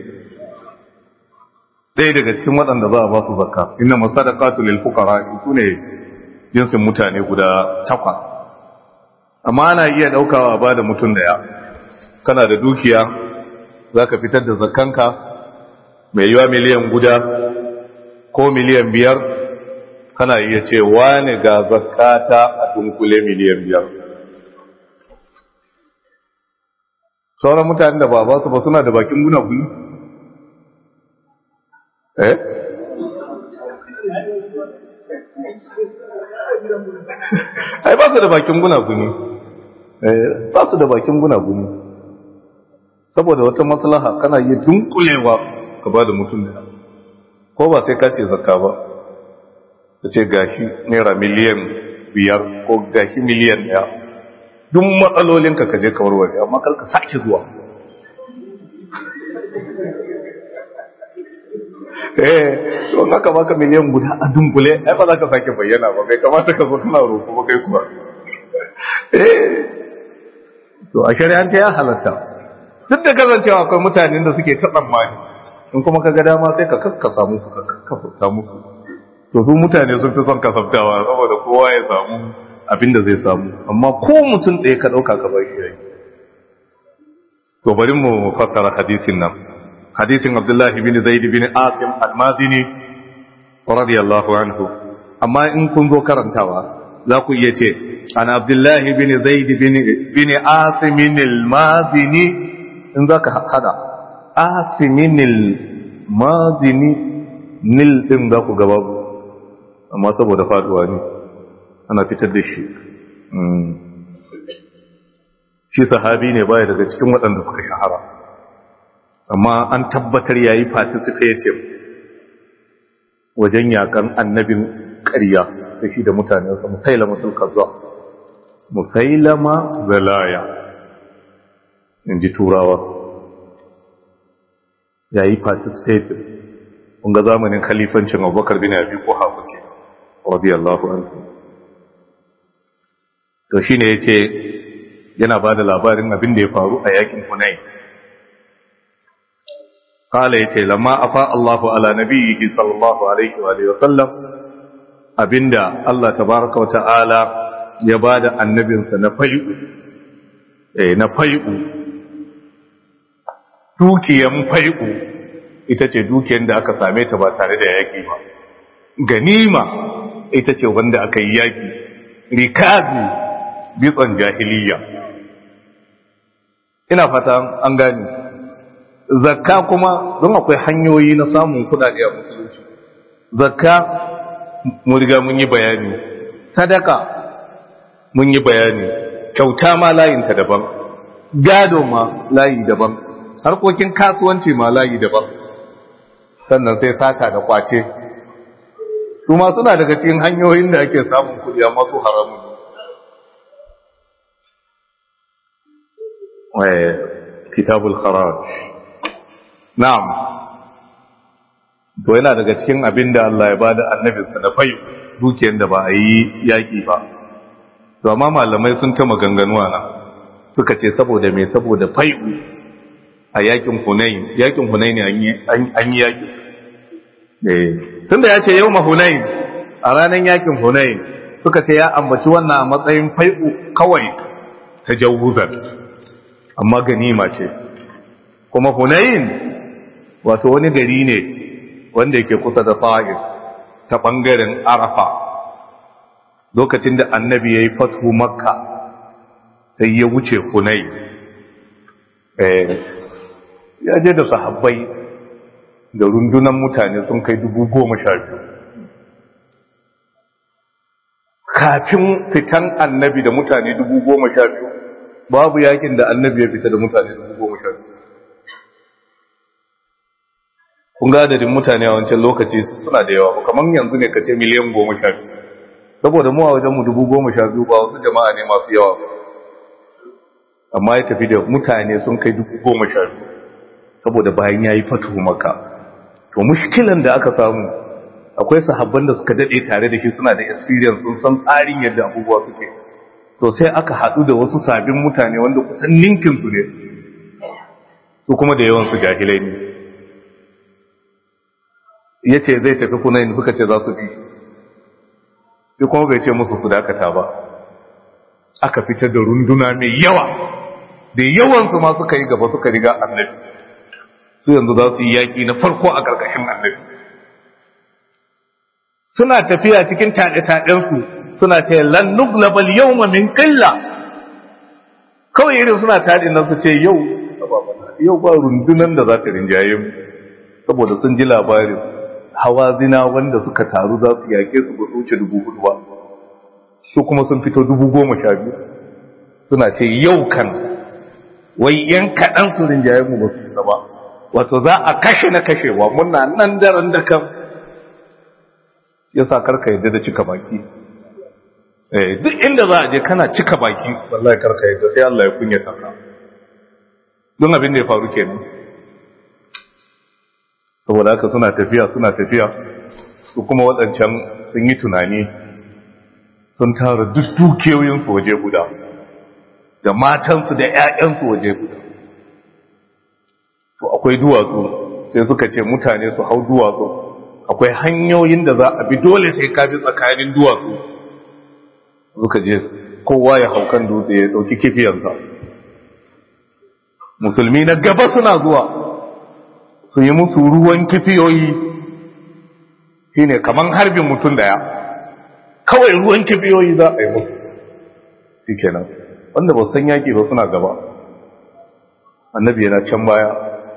ɗaya daga cikin waɗanda za a ba su zakka inna masadaqatu lil fuqara su ne jinsin mutane guda takwas amma ana iya daukawa ba da mutum daya kana da dukiya zaka fitar da zakkanka mai yiwa miliyan guda ko miliyan biyar kana iya ce wane ga zakata a dunkule miliyan biyar sauran mutane da ba ba su ba suna da bakin guna guni eh ai ba su da bakin guna guni eh ba su da bakin guna guni saboda wata maslaha kana iya dunkulewa ka ba da mutum da ko ba sai ka ce zakka ba ta ce gashi naira miliyan biyar ko gashi miliyan ɗaya duk matsalolinka ka je ka warware amma kalka sake zuwa eh to haka baka miliyan guda a dunkule ai ba za ka sake bayyana ba bai kamata ka zo kana roƙo ba kai kuwa eh to a shari'ance ya halatta duk da kasancewa akwai mutanen da suke ta tsammani in kuma ka ga dama sai ka kakkasa musu ka kakkasa musu to su mutane sun fi son kasaftawa saboda kowa ya samu abin da zai samu amma ko mutum ɗaya ka ɗauka ka bar shi yayi to bari mu fassara hadisin nan hadisin abdullahi bin zaid bin asim al-mazini radiyallahu anhu amma in kun zo karantawa za ku iya ce an abdullahi bin zaid bin asimin al-mazini in za ka hada asimin al-mazini nil din za ku gaba amma saboda faduwa ne ana fitar da shi shi sahabi ne baya daga cikin waɗanda suka shahara amma an tabbatar yayi participative wajen yakan annabin ƙarya da shi da mutanensa musailama sulkazza musailama zalaya in ji turawa yayi participative kun ga zamanin khalifancin abubakar bin abi ko hafuke radiyallahu anhu to shine yace yana ba da labarin abin da ya faru a yakin Hunayn. Kala yace lamma afa Allahu ala nabiyhi sallallahu alaihi wa sallam abinda Allah tabaraka wa ta'ala ya bada annabinsa na fai'u eh na fai'u dukiyan fai'u ita ce dukiyan da aka same ta ba tare da yaki ba ganima ita ce wanda aka yi yaki rikazi bitson jahiliya ina fata an gani zakka kuma don akwai hanyoyi na samun kudade a musulunci zakka mun riga mun yi bayani sadaka mun yi bayani kyauta ma layinta daban gado ma layi daban harkokin kasuwanci ma layi daban sannan sai sata da kwace su ma suna daga cikin hanyoyin da ake samun kudi amma su haramun kitabul kharaj na'am to yana daga cikin abin da Allah ya bada annabinsa da fai dukiyar da ba a yi yaki ba to amma malamai sun ta maganganuwa na suka ce saboda me saboda fai a yakin Hunain yakin Hunain an yi yaki eh tunda ya ce yawma Hunain a ranar yakin Hunain suka ce ya ambaci wannan a matsayin fai'u kawai tajawuzan amma ganima ce kuma hunayin wato wani gari ne wanda yake kusa da fa'id ta ɓangaren arafa lokacin da annabi ya yi fatu makka sai ya wuce hunai ya je da sahabbai da rundunan mutane sun kai dubu goma sha biyu kafin fitan annabi da mutane dubu goma sha biyu babu yakin da annabi ya fita da mutane dubu goma sha biyu kun ga adadin mutane a wancan lokaci suna da yawa kamar yanzu ne ka ce miliyan goma sha biyu saboda mu a wajen mu dubu goma sha biyu ba wasu jama'a ne masu yawa amma ya tafi da mutane sun kai dubu goma sha biyu saboda bayan ya yi fatu maka to mushkilan da aka samu akwai sahabban da suka daɗe tare da shi suna da experience sun san tsarin yadda abubuwa suke to sai aka haɗu da wasu sabbin mutane wanda kusan ninkinsu ne su kuma da yawansu jahilai ne ya ce zai tafi kunayin suka ce za su fi shi kuma bai ce musu su dakata ba aka fitar da runduna mai yawa da yawansu ma suka yi gaba suka riga annabi su yanzu za su yi yaƙi na farko a ƙarƙashin annabi suna tafiya cikin taɗe-taɗensu suna ce lan nuglabal yawma min qilla kawai irin suna taɗi nan su ce yau yau ba rundunan da za ta rinjaye mu saboda sun ji labarin hawa zina wanda suka taru za su yake su ba su wuce dubu hudu ba su kuma sun fito dubu goma sha biyu suna ce yau kan wai yan kaɗan su rinjaye mu ba su shiga ba wato za a kashe na kashewa muna nan daren da kan ya sa karka yadda da cika baki duk inda za a je kana cika baki wallahi karka yadda sai Allah ya kunya ka don abin da ya faru kenan saboda haka suna tafiya suna tafiya su kuma waɗancan sun yi tunani sun tara duk dukiyoyinsu waje guda da matansu da 'ya'yansu waje guda to akwai duwatsu sai suka ce mutane su hau duwatsu akwai hanyoyin da za a bi dole sai ka bi tsakanin duwatsu suka je kowa ya hau kan dutse ya ɗauki kifiyansa musulmi na gaba suna zuwa su yi musu ruwan kifiyoyi shine kaman harbin mutum daya kawai ruwan kibiyoyi za a yi musu shikenan wanda ba san yaki ba suna gaba annabi yana can baya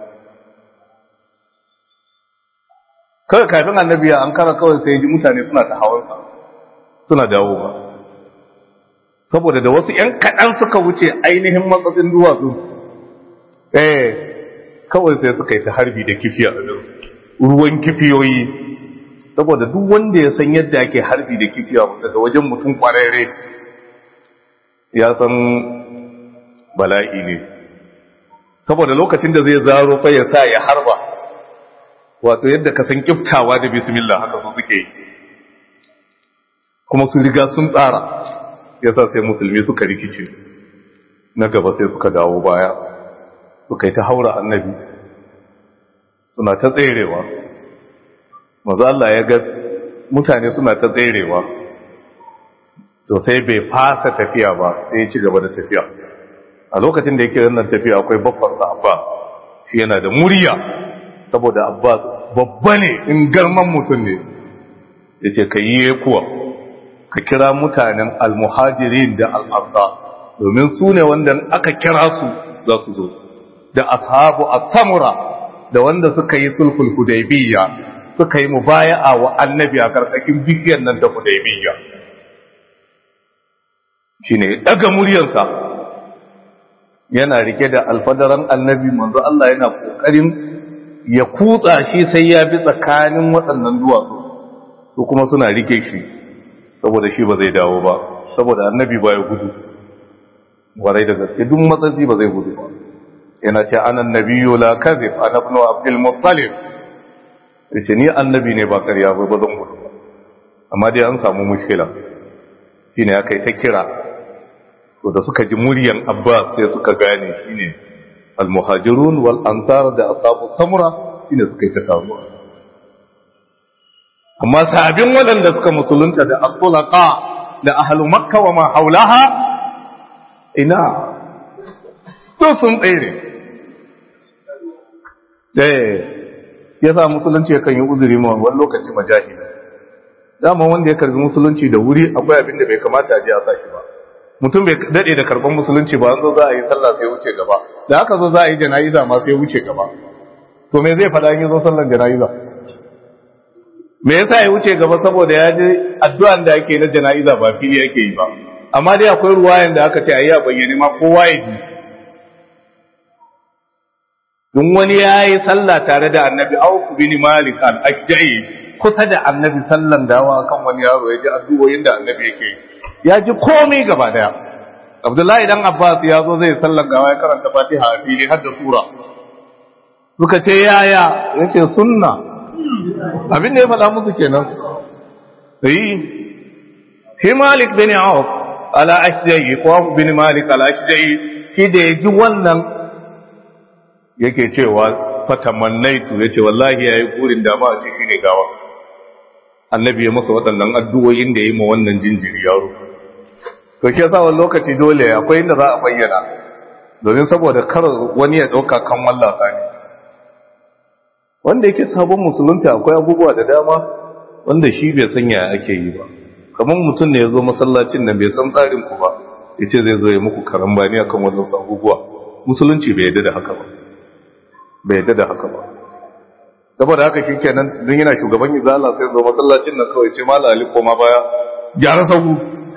kawai kafin annabi ya an kara kawai sai ji mutane suna ta hawan suna dawowa saboda da wasu ‘yan kaɗan suka wuce ainihin matsatsin duwatsu eh kawai sai suka yi ta harbi da kifiya ruwan kifiyoyi saboda duk wanda ya san yadda ake harbi da kifiya daga wajen mutum kwararre ya san bala'i ne saboda lokacin da zai zaro fa ya sa ya harba wato yadda ka san kiftawa da bismillah haka su suke yi kuma su riga sun tsara ya sa sai musulmi suka rikice na gaba sai suka dawo baya suka yi ta haura annabi suna ta tserewa maza Allah ya ga mutane suna ta tserewa to sai bai fasa tafiya ba sai ya ci gaba da tafiya a lokacin da yake wannan tafiya akwai babban abba shi yana da murya saboda abba babba ne in garman mutum ne ya ce ka yi kuwa ka kira mutanen almuhajirin da al'arsa domin su ne wanda aka kira su za su zo da ashabu at-tamura da wanda suka yi sulhul hudaybiyya suka yi mubaya'a wa annabi a karkashin bishiyar nan da hudaybiyya shine daga muryarsa yana rike da alfadaran annabi manzo Allah yana kokarin ya kutsa shi sai ya bi tsakanin waɗannan duwatsu su kuma suna rike shi saboda shi ba zai dawo ba saboda annabi ba ya gudu warai da gaske duk matsatsi ba zai gudu ba yana ce anan nabiyyu la kadhib ana ibn abdul muttalib yace ni annabi ne ba ƙarya ba ba zan gudu ba amma dai an samu mushkila shine aka yi ta kira to da suka ji muryan abbas sai suka gane shine al-muhajirun wal ansar da ashabu samura shine suka yi ta taruwa amma sabin waɗanda suka musulunta da asulaqa da ahlu makka wa ma haulaha ina to sun tsere eh yasa musulunci yakan yi uzuri ma wani lokaci majahili dama wanda ya karbi musulunci da wuri akwai abin da bai kamata a ji a saki ba mutum bai dade da karban musulunci ba an zo za a yi sallah sai wuce gaba da haka zo za a yi jana'iza ma sai wuce gaba to me zai faɗa in zo sallan jana'iza me yasa ya wuce gaba saboda ya ji addu'an da ake na jana'iza ba fili yake yi ba amma dai akwai ruwayan da aka ce ayi a bayyane ma kowa ya ji dun wani ya yi sallah tare da annabi auf bin malik al-ashja'i kusa da annabi sallan dawa kan wani yaro ya ji addu'o'in da annabi yake yi ya ji komai gaba daya abdullahi dan abbas ya zo zai sallan gawa ya karanta fatiha a fili har da sura suka ce yaya yace sunna abin da ya faɗa musu kenan yi shi malik bin auf ala ashja'i ko bin malik ala ashja'i shi da ya ji wannan yake cewa fatamannaitu yace wallahi yayi burin da ma a ce shine gawa annabi ya masa waɗannan addu'o'in da yayi ma wannan jinjiri yaro to shi yasa wani lokaci dole akwai inda za a bayyana domin saboda kar wani ya ɗauka kan wallasa ne wanda yake sabon musulunta akwai abubuwa da dama wanda shi bai san yaya ake yi ba kamar mutum ne ya zo masallacin nan bai san tsarin ku ba ya ce zai zo ya muku karambani akan wannan abubuwa musulunci bai yadda da haka ba bai yadda da haka ba saboda haka shi kenan don yana shugaban izala sai zo masallacin nan kawai ce mala ali koma baya gyara sahu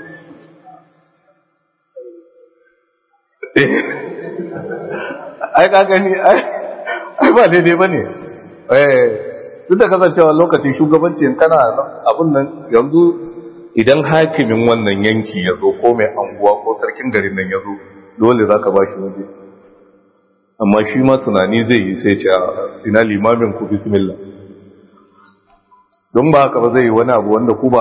ai ka gani ai ba daidai ba ne duk da kasancewa lokaci shugabanci kana abin nan yanzu idan hakimin wannan yanki ya zo ko mai anguwa ko sarkin garin nan ya zo dole za ka ba shi waje amma shi ma tunani zai yi sai ce ina limamin ku bismillah don ba haka ba zai yi wani abu wanda ku ba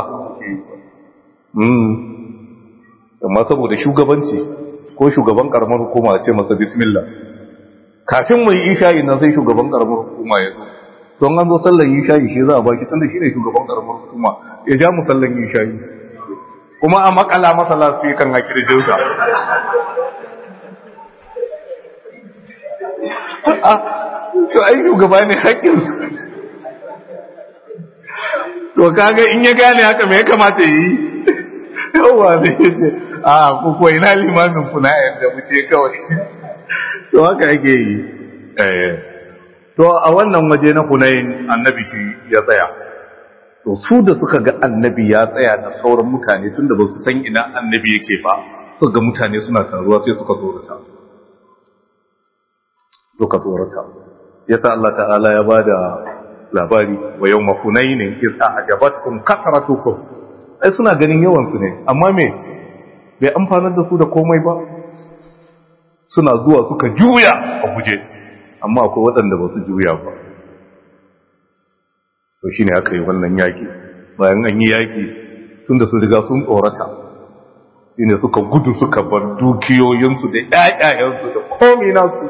amma saboda shugabanci ko shugaban karamar hukuma ce masa bismillah kafin mai isha'i nan sai shugaban karamar hukuma ya zo don an zo sallan isha'i shi za a baki tunda shi ne shugaban karamar hukuma ya ja mu sallan isha'i kuma a makala masa lafi kan haƙi da jirga to ai shugaba ne haƙƙin to to kaga in ya gane haka me ya kamata yi yawa ne a ku ko ina limamin ku na yadda muke kawai to haka yake yi eh to a wannan waje na Hunain annabi shi ya tsaya to su da suka ga annabi ya tsaya da sauran mutane tunda ba su san ina annabi yake ba suka ga mutane suna taruwa sai suka tsorata suka tsorata yasa Allah ta'ala ya bada labari wa yawma hunainin iz a'jabatkum kasratukum ai suna ganin yawan su ne amma me bai amfanar da su da komai ba suna zuwa suka juya a guje amma akwai waɗanda ba su juya ba to shine aka yi wannan yaki bayan an yi yaki tunda su riga sun tsorata shine suka gudu suka bar dukiyoyinsu da ƴaƴayensu da komai nasu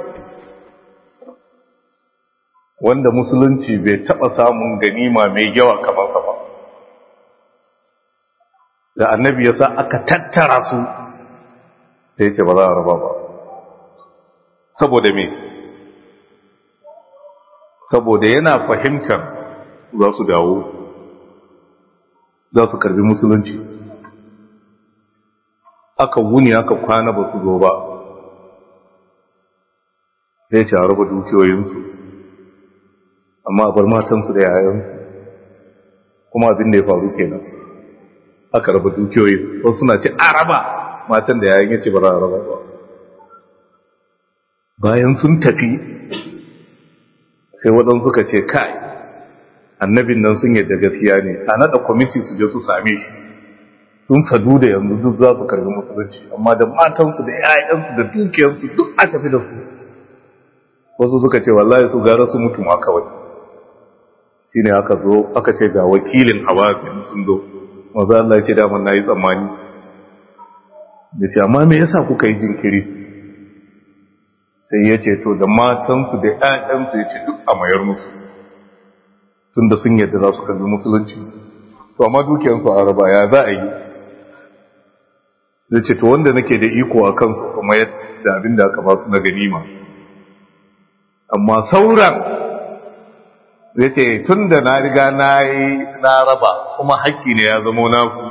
wanda musulunci bai taɓa samun ganima mai yawa kamar sa ba da annabi ya sa aka tattara su sai ce ba za a raba ba saboda me saboda yana fahimtar za su dawo za su karbi musulunci aka wuni aka kwana ba su zo ba sai ce a raba dukiyoyinsu amma a bar matansu da yayansu kuma abin da ya faru kenan aka raba dukiyoyi wasu suna ce a raba matan da yayin yace ba za a raba ba bayan sun tafi sai waɗansu suka ce kai annabin nan sun yadda gaskiya ne a naɗa kwamiti su je su same shi sun sadu da yanzu duk za su karbi musulunci amma da matansu da 'ya'yansu da dukiyarsu duk a tafi da su wasu suka ce wallahi su gara su mutu ma kawai shi ne aka zo aka ce ga wakilin hawazin sun zo maza Allah ya ce daman na yi tsammani da ce amma me yasa kuka yi jinkiri sai ya ce to da matansu da 'ya'yansu ya ce duk a mayar musu tun da sun yadda za su kalli musulunci to amma dukiyarsu a raba ya za a yi zai ce to wanda nake da iko a kansu kuma yadda abin da aka ba su na ganima amma sauran zai ce tun da na riga na yi na raba kuma haƙƙi ne ya zamo naku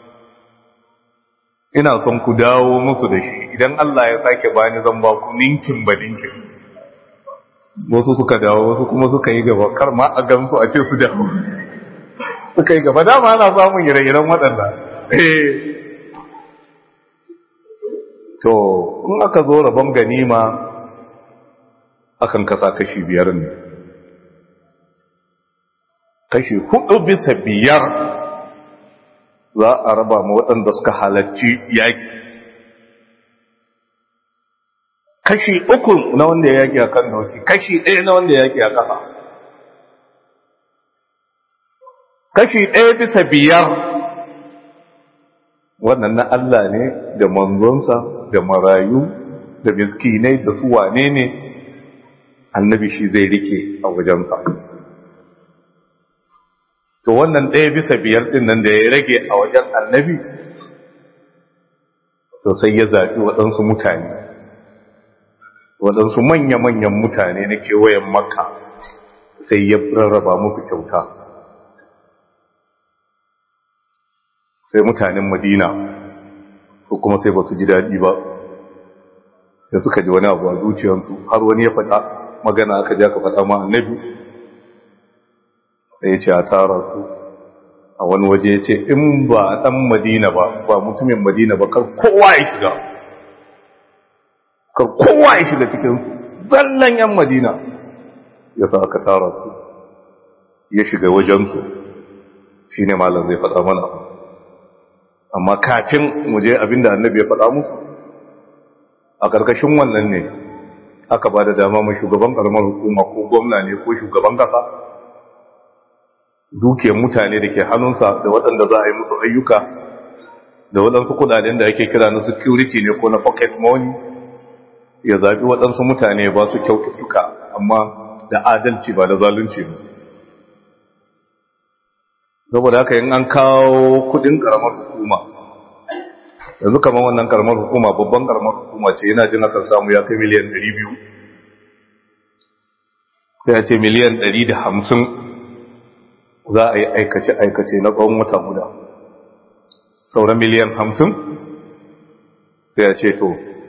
ina son ku dawo musu da shi idan Allah ya sake bani zan ba ku ninkin ba ninkin wasu suka dawo wasu kuma suka yi gaba kar ma a gamsu a ce su dawo suka yi gaba dama ana samun ire-iren waɗanda to in aka zo rabon ganima akan kasa kashi biyar ne kashi hudu bisa biyar za a raba ma waɗanda suka halarci yaƙi kashi uku na wanda ya yaƙi a kan doki kashi ɗaya na wanda ya yaƙi a ƙasa kashi ɗaya bisa biyar wannan na Allah ne da manzonsa da marayu da miskinai da su wane ne annabi shi zai rike a wajensa to wannan ɗaya bisa biyar ɗin nan da ya rage a wajen annabi to sai ya zaɓi waɗansu mutane waɗansu manya-manyan mutane na kewayen makka sai ya rarraba musu kyauta sai mutanen madina ko kuma sai ba su ji daɗi ba sai suka ji wani abu a zuciyarsu har wani ya faɗa magana aka ja ka faɗa ma annabi sai ya ce a tara su a wani waje ya ce in ba ɗan madina ba ba mutumin madina ba kar kowa ya shiga kar kowa ya shiga cikinsu zallan yan madina ya sa aka tara su ya shiga wajensu shi ne malam zai faɗa mana amma kafin mu je abinda annabi ya faɗa musu a ƙarƙashin wannan ne aka ba da dama mai shugaban ƙaramar hukuma ko gwamna ne ko shugaban ƙasa dukiyar mutane da ke hannunsa da waɗanda za a yi musu ayyuka da waɗansu kudaden da ake kira na security ne ko na pocket money ya zaɓi waɗansu mutane ba su kyaututtuka amma da adalci ba da zalunci ba saboda haka yin an kawo kudin karamar hukuma yanzu kamar wannan karamar hukuma babban karamar hukuma ce yana jin aka samu ya kai miliyan 200 sai ya ce miliyan 150 za a yi aikace-aikace na tsawon wata guda sauran miliyan hamsin sai ya ce to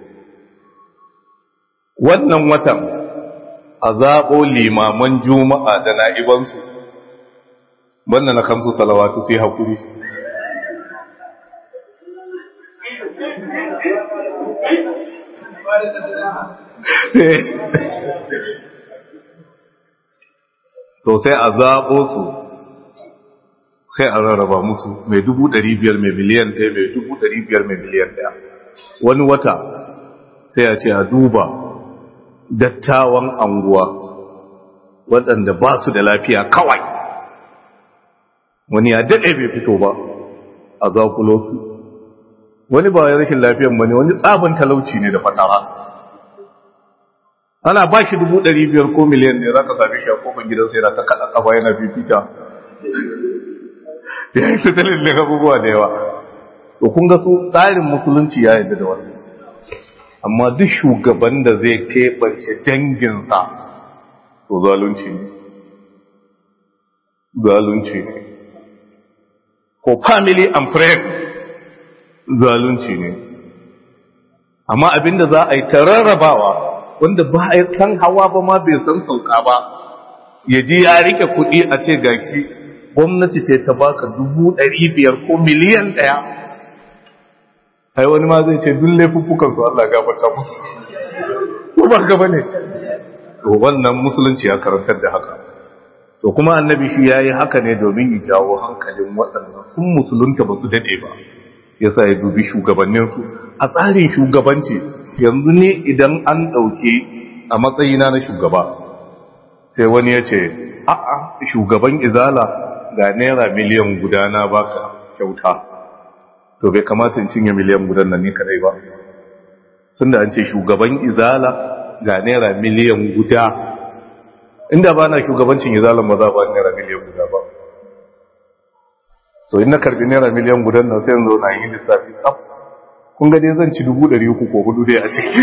wannan watan a zaɓo limaman juma'a da na'ibansu wannan na kamsu salawatu sai haƙuri to sai a zaɓo su sai a rarraba musu mai dubu ɗari biyar mai miliyan ɗaya mai dubu ɗari biyar mai miliyan ɗaya wani wata sai a ce a duba dattawan anguwa waɗanda ba su da lafiya kawai wani ya daɗe bai fito ba a zakulo su wani ba ya rashin lafiyan ba ne wani tsabin talauci ne da fatara ana ba shi dubu ɗari biyar ko miliyan ne za ka sami shi a kofin gidansa yana ta kaɗa ƙafa yana fifita ya yi tattalin da abubuwa da yawa to kun ga su tsarin musulunci ya yarda da wannan amma duk shugaban da zai keɓance danginsa to zalunci ne zalunci ne ko family and friends zalunci ne amma abinda za a yi ta rarrabawa wanda ba a kan hawa ba ma bai san sauka ba ya ji ya rike kuɗi a ce gaki gwamnati ce ta baka dubu ɗari biyar ko miliyan ɗaya ai wani ma zai ce duk laifuffukan su Allah gafarta musu ko ba ka bane to wannan musulunci ya karantar da haka to kuma annabi shi yayi haka ne domin ya jawo hankalin waɗannan sun musulunta ba su dade ba yasa ya dubi shugabannin su a tsarin shugabanci yanzu ne idan an ɗauke a matsayina na shugaba sai wani ya ce a'a shugaban izala ga naira miliyan guda na baka kyauta to bai kamata in cinye miliyan gudan nan ni kadai ba tunda an ce shugaban izala ga naira miliyan guda inda ba na shugabancin izalan ba za ba naira miliyan guda ba to in na karbi naira miliyan gudan nan sai zo na yi lissafi tsaf kun ga dai zan ci dubu ɗari uku ko hudu dai a ciki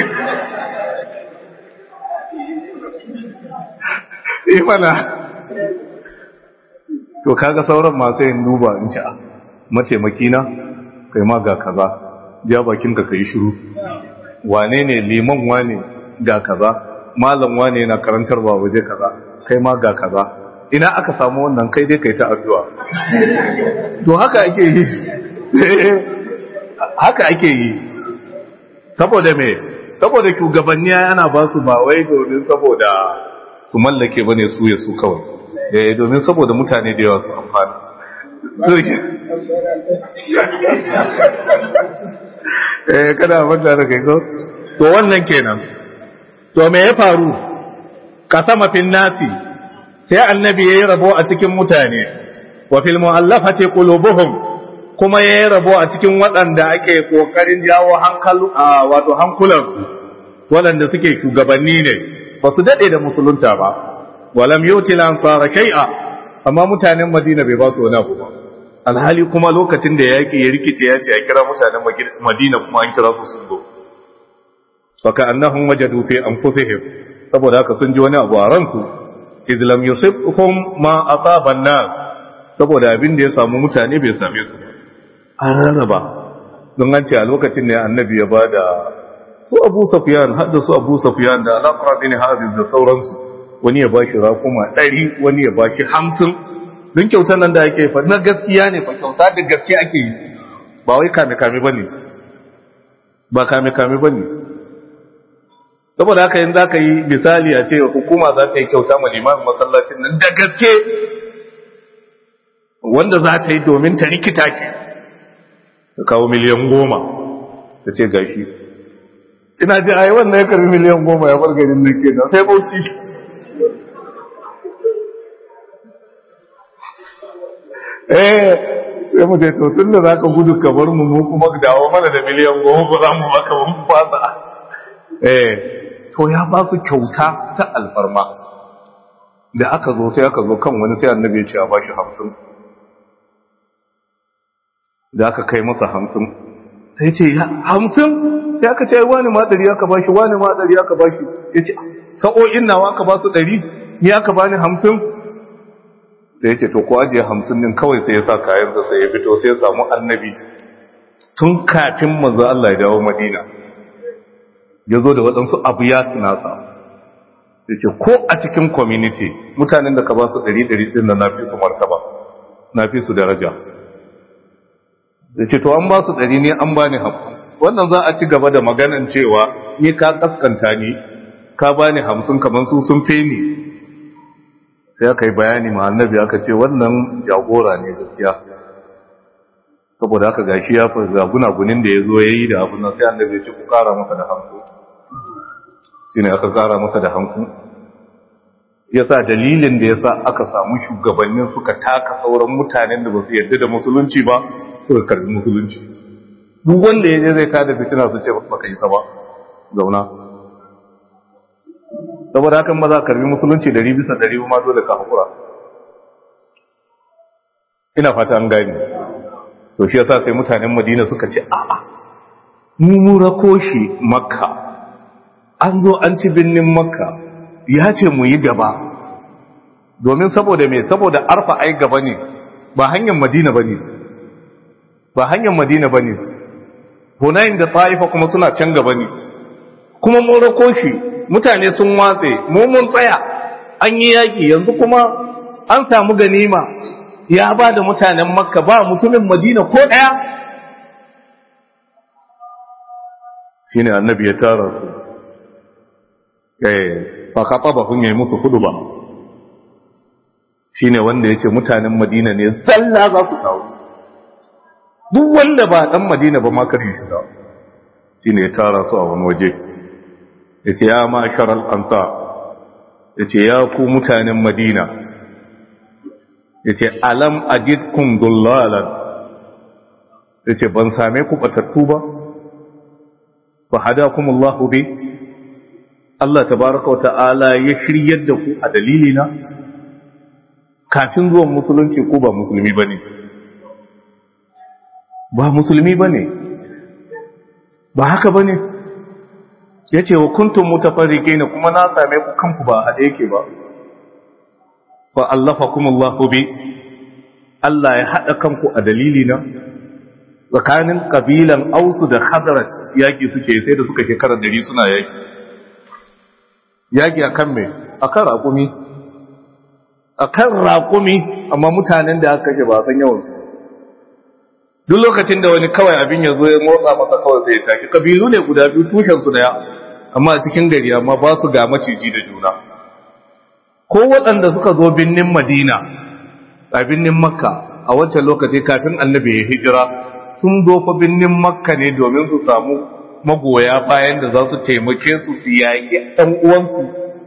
eh mana to kaga sauran masu yin duba in ci a mataimaki na kai ma ga kaza ja bakin ka kai shiru wane ne liman wane ga kaza malam wane na karantarwa waje kaza kai ma ga kaza ina aka samu wannan kai dai kai ta addu'a to haka ake yi haka ake yi saboda me saboda shugabanni ana ba su ba wai domin saboda su mallake bane su ya su kawai eh domin saboda mutane da yawa su amfana eh kada manta da kai ko to wannan kenan to me ya faru kasama fil nasi sai annabi yayi rabo a cikin mutane wa fil mu'allafati qulubuhum kuma yayi rabo a cikin waɗanda ake kokarin jawo hankalu wato hankulan waɗanda suke shugabanni ne ba su dade da musulunta ba walam yuti lan fara kai'a amma mutanen Madina bai ba su wani abu ba alhali kuma lokacin da yaki ya rikice ya ce a kira mutanen Madina kuma an kira su sun zo faka annahum wajadu fi anfusihim saboda haka sun ji wani abu a ransu idh lam yusibhum ma asaba an saboda abin da ya samu mutane bai same su an rarraba don an ce a lokacin ne annabi ya bada su Abu Sufyan hadda su Abu Sufyan da Al-Aqra bin Hadid da sauransu wani ya bashi rakuma 100 wani ya bashi 50 don kyautar nan da ake fa na gaskiya ne fa kyauta da gaske ake yi ba wai kame kame bane ba kame kame bane saboda haka yin za ka yi misali a ce hukuma za ta yi kyauta ma limamin masallacin nan da gaske wanda za ta yi domin ta rikita ke ta kawo miliyan goma ta ce gashi ina ji a yi wannan ya karbi miliyan goma ya bar garin nan kenan sai bauchi eh sai mu ce to tun da za ka gudu ka bar mu mu kuma dawo mana da miliyan goma ba za mu baka ba mu fasa eh to ya ba su kyauta ta alfarma da aka zo sai aka zo kan wani sai annabi ya ce a bashi hamsin da aka kai masa hamsin sai ce ya hamsin sai aka ce wani ma ɗari aka bashi wani ma ɗari aka bashi ya ce sa'o'in nawa aka ba su ɗari ni aka bani hamsin sai ya ce to ko ajiye hamsin din kawai sai ya sa kayansa sai ya fito sai ya samu annabi tun kafin manzo Allah ya dawo Madina ya zo da waɗansu abu ya tunasa ya ce ko a cikin community mutanen da ka ba su ɗari ɗari ɗin da na fi su martaba na fi su daraja ya ce to an ba su ɗari ne an ba ni hamsin wannan za a ci gaba da maganan cewa ni ka kaskanta ni ka ba ni hamsin kamar su sun fi ni sai aka yi bayani ma annabi aka ce wannan jagora ne gaskiya saboda haka gashi ya fi gunagunin da ya zo ya yi da abin nan sai annabi ya ce ku kara masa da hanku shi ne aka kara masa da hanku ya sa dalilin da ya sa aka samu shugabannin suka taka sauran mutanen da ba su yarda da musulunci ba suka karbi musulunci duk wanda ya je zai tada fitina su ce ba ka yi ba zauna saboda hakan ba za ka karbi musulunci dari bisa dari ma dole ka haƙura ina fata an gani to shi yasa sai mutanen madina suka ce a'a mu mu rako shi makka an zo an ci binnin makka ya ce mu yi gaba domin saboda me saboda arfa ai gaba ne ba hanyar madina bane ba hanyar madina bane hunayin da taifa kuma suna can gaba ne kuma mun rako shi mutane sun watse mu mun tsaya an yi yaki yanzu kuma an samu ganima ya ba da mutanen makka ba mutumin madina ko ɗaya shi ne annabi ya tara su eh fa kaɓa ba kun yi musu hudu ba shi ne wanda ya ce mutanen madina ne zalla za su kawo duk wanda ba ɗan madina ba ma kar yi shiga shi ne ya tara su a wani waje ya ce ya ma sharal anta ya ce ya ku mutanen madina ya ce alam ajidkum dullalan ya ce ban same ku batattu ba fa hadakum Allahu bi Allah tabaraka wa ta'ala ya shiryar da ku a dalilina kafin zuwan musulunci ko ba musulmi bane ba musulmi bane ba haka bane yace wa kuntum mutafarriqina kuma na same ku kanku ba a yake ba fa allafakum Allahu bi Allah ya hada kanku a dalilina tsakanin kabilan Ausu da Khazraj yaki suke sai da suka shekara dari suna yaki yaki akan me akan raƙumi akan raƙumi amma mutanen da aka kashe ba san yawan su duk lokacin da wani kawai abin ya zo ya motsa masa kawai sai ya tashi kabilu ne guda biyu tushen su daya amma a cikin gari amma ba su ga maciji da juna ko waɗanda suka zo binnin madina a binnin makka a wancan lokaci kafin annabi ya hijira sun zo fa binnin makka ne domin su samu magoya bayan da za su taimake su su yaƙi ɗan uwansu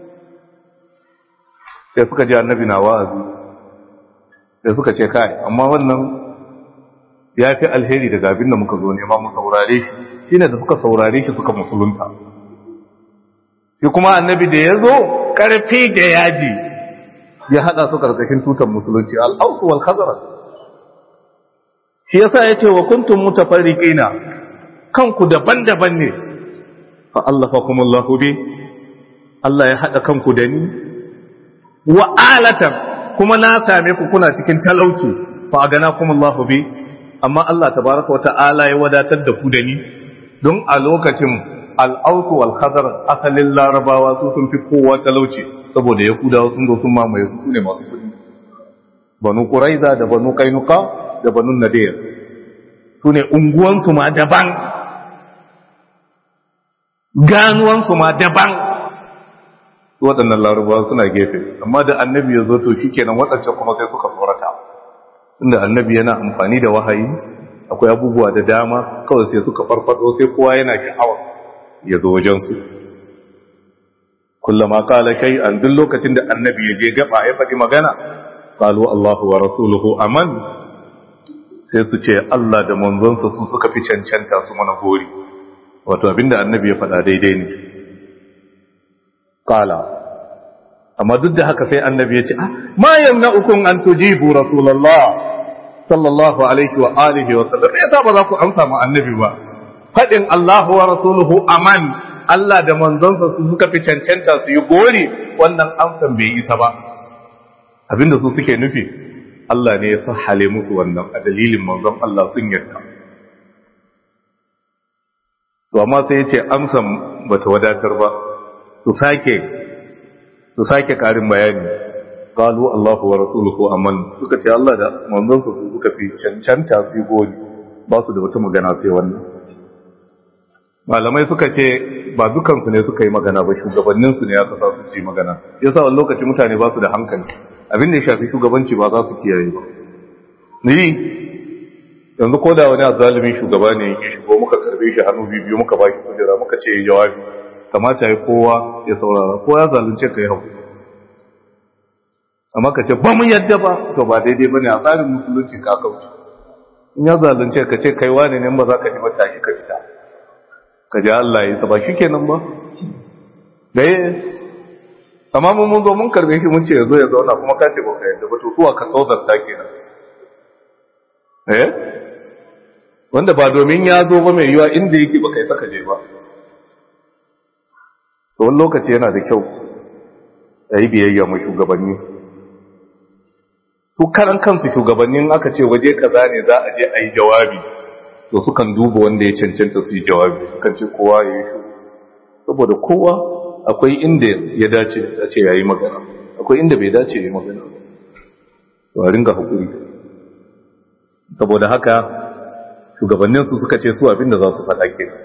sai suka ji annabi na wa'azi sai suka ce kai amma wannan ya fi alheri daga abin da muka zo nema mu saurare shi shine da suka saurare shi suka musulunta shi kuma annabi da ya zo ƙarfi da yaji ya haɗa su ƙarƙashin tutar musulunci al'ausu wal khazara shi yasa ya ce wa kuntum mutafarriqina kanku daban-daban ne fa allafakum Allahu bi Allah ya haɗa kanku da ni wa alatan kuma na same ku kuna cikin talauci fa aganakum Allahu bi amma Allah tabaraka wa ta'ala ya wadatar da ku da ni don a lokacin al'ausu wal khazar asalin larabawa su sun fi kowa talauci saboda yahudawa sun zo sun mamaye su ne masu kudi banu quraiza da banu kainuka da banu nadir su ne unguwansu ma daban ganuwansu ma daban waɗannan larabawa suna gefe amma da annabi ya zo to shikenan waɗancan kuma sai suka tsorata inda annabi yana amfani da wahayi akwai abubuwa da dama kawai sai suka farfado sai kowa yana sha'awa ya zo wajensu kullama kala kai an duk lokacin da annabi ya je gaba ya faɗi magana qalu Allahu wa rasuluhu aman sai su ce Allah da manzonsa su suka fi cancanta su mana gori wato abinda annabi ya faɗa daidai ne qala amma duk da haka sai annabi ya ce ma yamna'ukum an tujibu rasulullah sallallahu alaihi wa alihi wa sallam yasa ba za ku amsa mu annabi ba faɗin Allahu wa rasuluhu aman Allah da manzonsa su suka fi cancanta su yi gori wannan amsan bai isa ba abinda su suke nufi Allah ne ya sahale musu wannan a dalilin manzon Allah sun yarda to amma sai ya ce amsan bata wadatar ba su sake su sake karin bayani qalu Allahu wa rasuluhu aman suka ce Allah da manzon su suka fi cancanta su goli ba su da wata magana sai wannan malamai suka ce ba dukansu ne suka yi magana ba shugabanninsu ne ya kasa su yi magana yasa wani lokaci mutane ba su da hankali abin da ya shafi shugabanci ba za su kiyaye ba ni yanzu ko da wani azalimin shugaba ne ya shigo muka karbe shi hannu biyu muka baki kujera muka ce jawabi kamata ya kowa ya saurara ko ya zalunce ka yi hau amma ka ce ba mu yadda ba to ba daidai ba ne a tsarin musulunci ka kauce in ya zalunce ka ce kai wane ne ba za ka ji mata shi ka fita ka ji Allah ya saba shi kenan ba ɗaya amma mun mun zo mun karbe shi mun ce ya zo ya zauna kuma ka ce ba ka yadda ba to suwa ka tsauzar ta kenan eh wanda ba domin ya zo ba mai yiwa inda yake ba kai saka je ba to wani lokaci yana da kyau a yi biyayya mai shugabanni su karan kansu shugabannin aka ce waje kaza ne za a je a yi jawabi to sukan duba wanda ya cancanta su yi jawabi sukan ce kowa ya yi shi saboda kowa akwai inda ya dace a ce ya yi magana akwai inda bai dace ya yi magana to a ringa haƙuri saboda haka shugabanninsu suka ce su abinda za su faɗa ke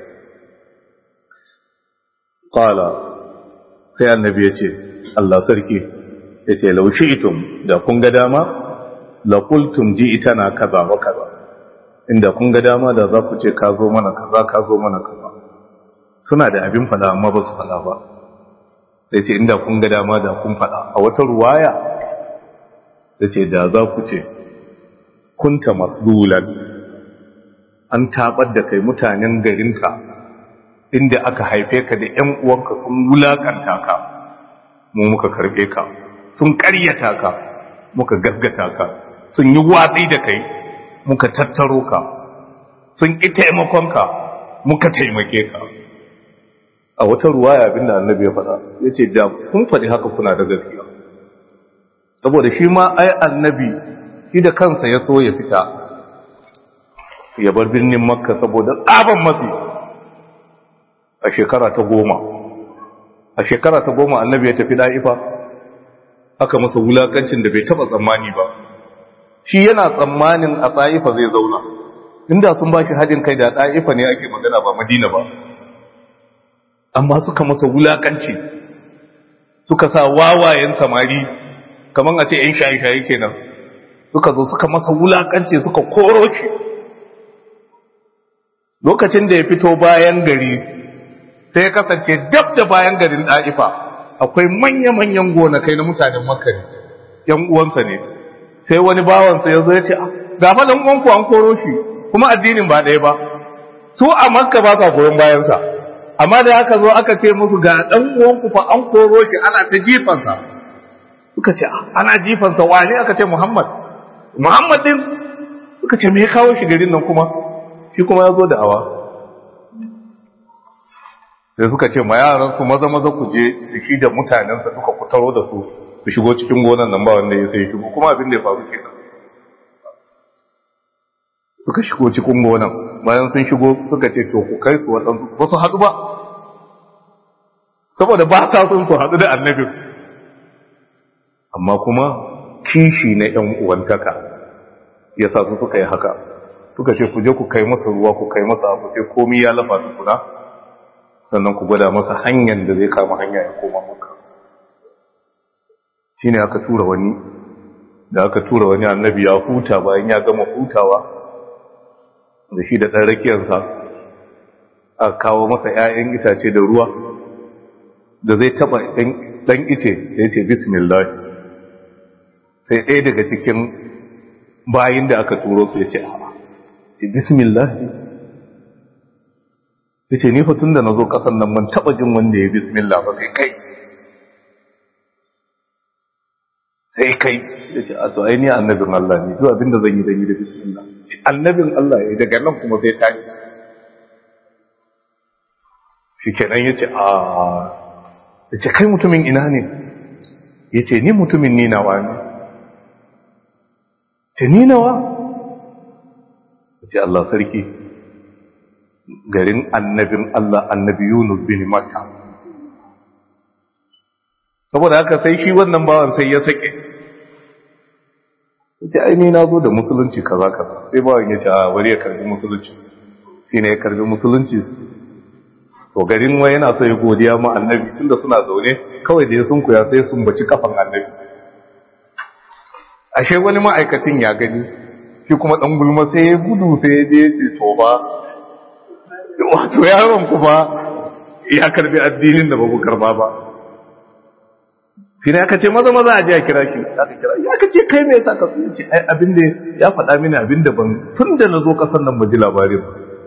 ƙwala sai annabi ya ce Allah sarki ya ce laushi'itum da kun ga dama laƙultum ji ita na kaza wa kaza inda kun ga dama da za ku ce ka zo mana kaza ka zo mana kaza suna da abin fada amma ba su fada ba sai ce inda kun ga dama da kun fada a wata ruwaya da ce da za ku ce kunta masdulan an tabar da kai mutanen garinka inda aka haife ka da ƴan uwanka sun wulakanta ka mu muka karbe ka sun ƙaryata ka muka gaskata ka sun yi watsi da kai muka tattaro ka sun ƙi taimakonka muka taimake ka a wata ruwaya abinda annabi ya faɗa ya ce da kun faɗi haka kuna da gaskiya saboda shi ma ai annabi shi da kansa ya so ya fita ya bar birnin makka saboda tsaban matsi a shekara ta goma a shekara ta goma annabi ya tafi da'ifa aka masa wulakancin da bai taɓa tsammani ba shi yana tsammanin a tsa'ifa zai zauna inda sun ba shi haɗin kai da tsa'ifa ne ake magana ba madina ba amma suka masa wulakanci suka sa wawayen samari kamar a ce ‘yan shayi-shayi kenan suka zo suka masa wulakanci suka koro shi lokacin da ya fito bayan gari sai ya kasance dab da bayan garin ɗa'ifa akwai manya-manyan gonakai na mutanen makari ‘yan uwansa ne sai wani bawansa ya zo ya ce ga falon uwanku an koro shi kuma addinin ba ɗaya ba su a makka ba sa goyon bayansa amma da aka zo aka ce musu ga ɗan uwanku fa an koro shi ana ta jifansa suka ce ana jifansa wane aka ce muhammad muhammad din suka ce me ya kawo shi garin nan kuma shi kuma ya zo da awa sai suka ce ma yaran su maza maza ku je da shi da mutanensa duka ku taro da su ku shigo cikin gonan nan ba wanda ya sai shigo kuma abin da ya faru kenan suka shigo cikin gonan bayan sun shigo suka ce to ku kai su waɗansu ba su haɗu ba saboda ba sa sun su haɗu da annabin amma kuma kishi na ‘yan uwantaka ya sa su suka yi haka suka ce ku je ku kai masa ruwa ku kai masa abu sai komi ya lafa tukuna sannan ku gwada masa hanyar da zai kama hanya ya koma maka shi ne aka tura wani da aka tura wani annabi ya huta bayan ya gama hutawa da shi da ɗan rakiyarsa a kawo masa ‘ya'yan itace da ruwa da zai taɓa ɗan ice ya ce bismillah sai ɗaya daga cikin bayin da aka turo su ya ce a ce bismillah ya ce ni tun da na zo ƙasan nan man taɓa jin wanda ya bismillah ba sai kai sai kai ya ce a to aini annabin Allah ne zuwa abinda zan yi zan yi da bismillah annabin Allah ya daga nan kuma sai tashi shi kenan ya ce a ya ce kai mutumin ina ne ya ce ni mutumin ni nawa ne tuni nawa ce Allah sarki garin annabin Allah annabi Yunus bin Matta saboda haka sai shi wannan bawan sai ya sake ce aini na zo da musulunci kaza kaza sai bawan ya ce a wari ya karbi musulunci shi ne ya karbi musulunci to garin wai yana so ya godiya ma annabi tunda suna zaune kawai da ya sunkuya sai sun baci kafan annabi ashe wani ma'aikacin ya gani shi kuma dan gulma sai ya gudu sai ya je ce to ba wato yaron kuma ya karbi addinin da babu karba ba shi ne aka ce maza maza a je a kira shi aka kira ya ka ce kai me yasa ka so ce ai abin da ya faɗa mini abin da ban tun da na zo kasan nan mu ji labarin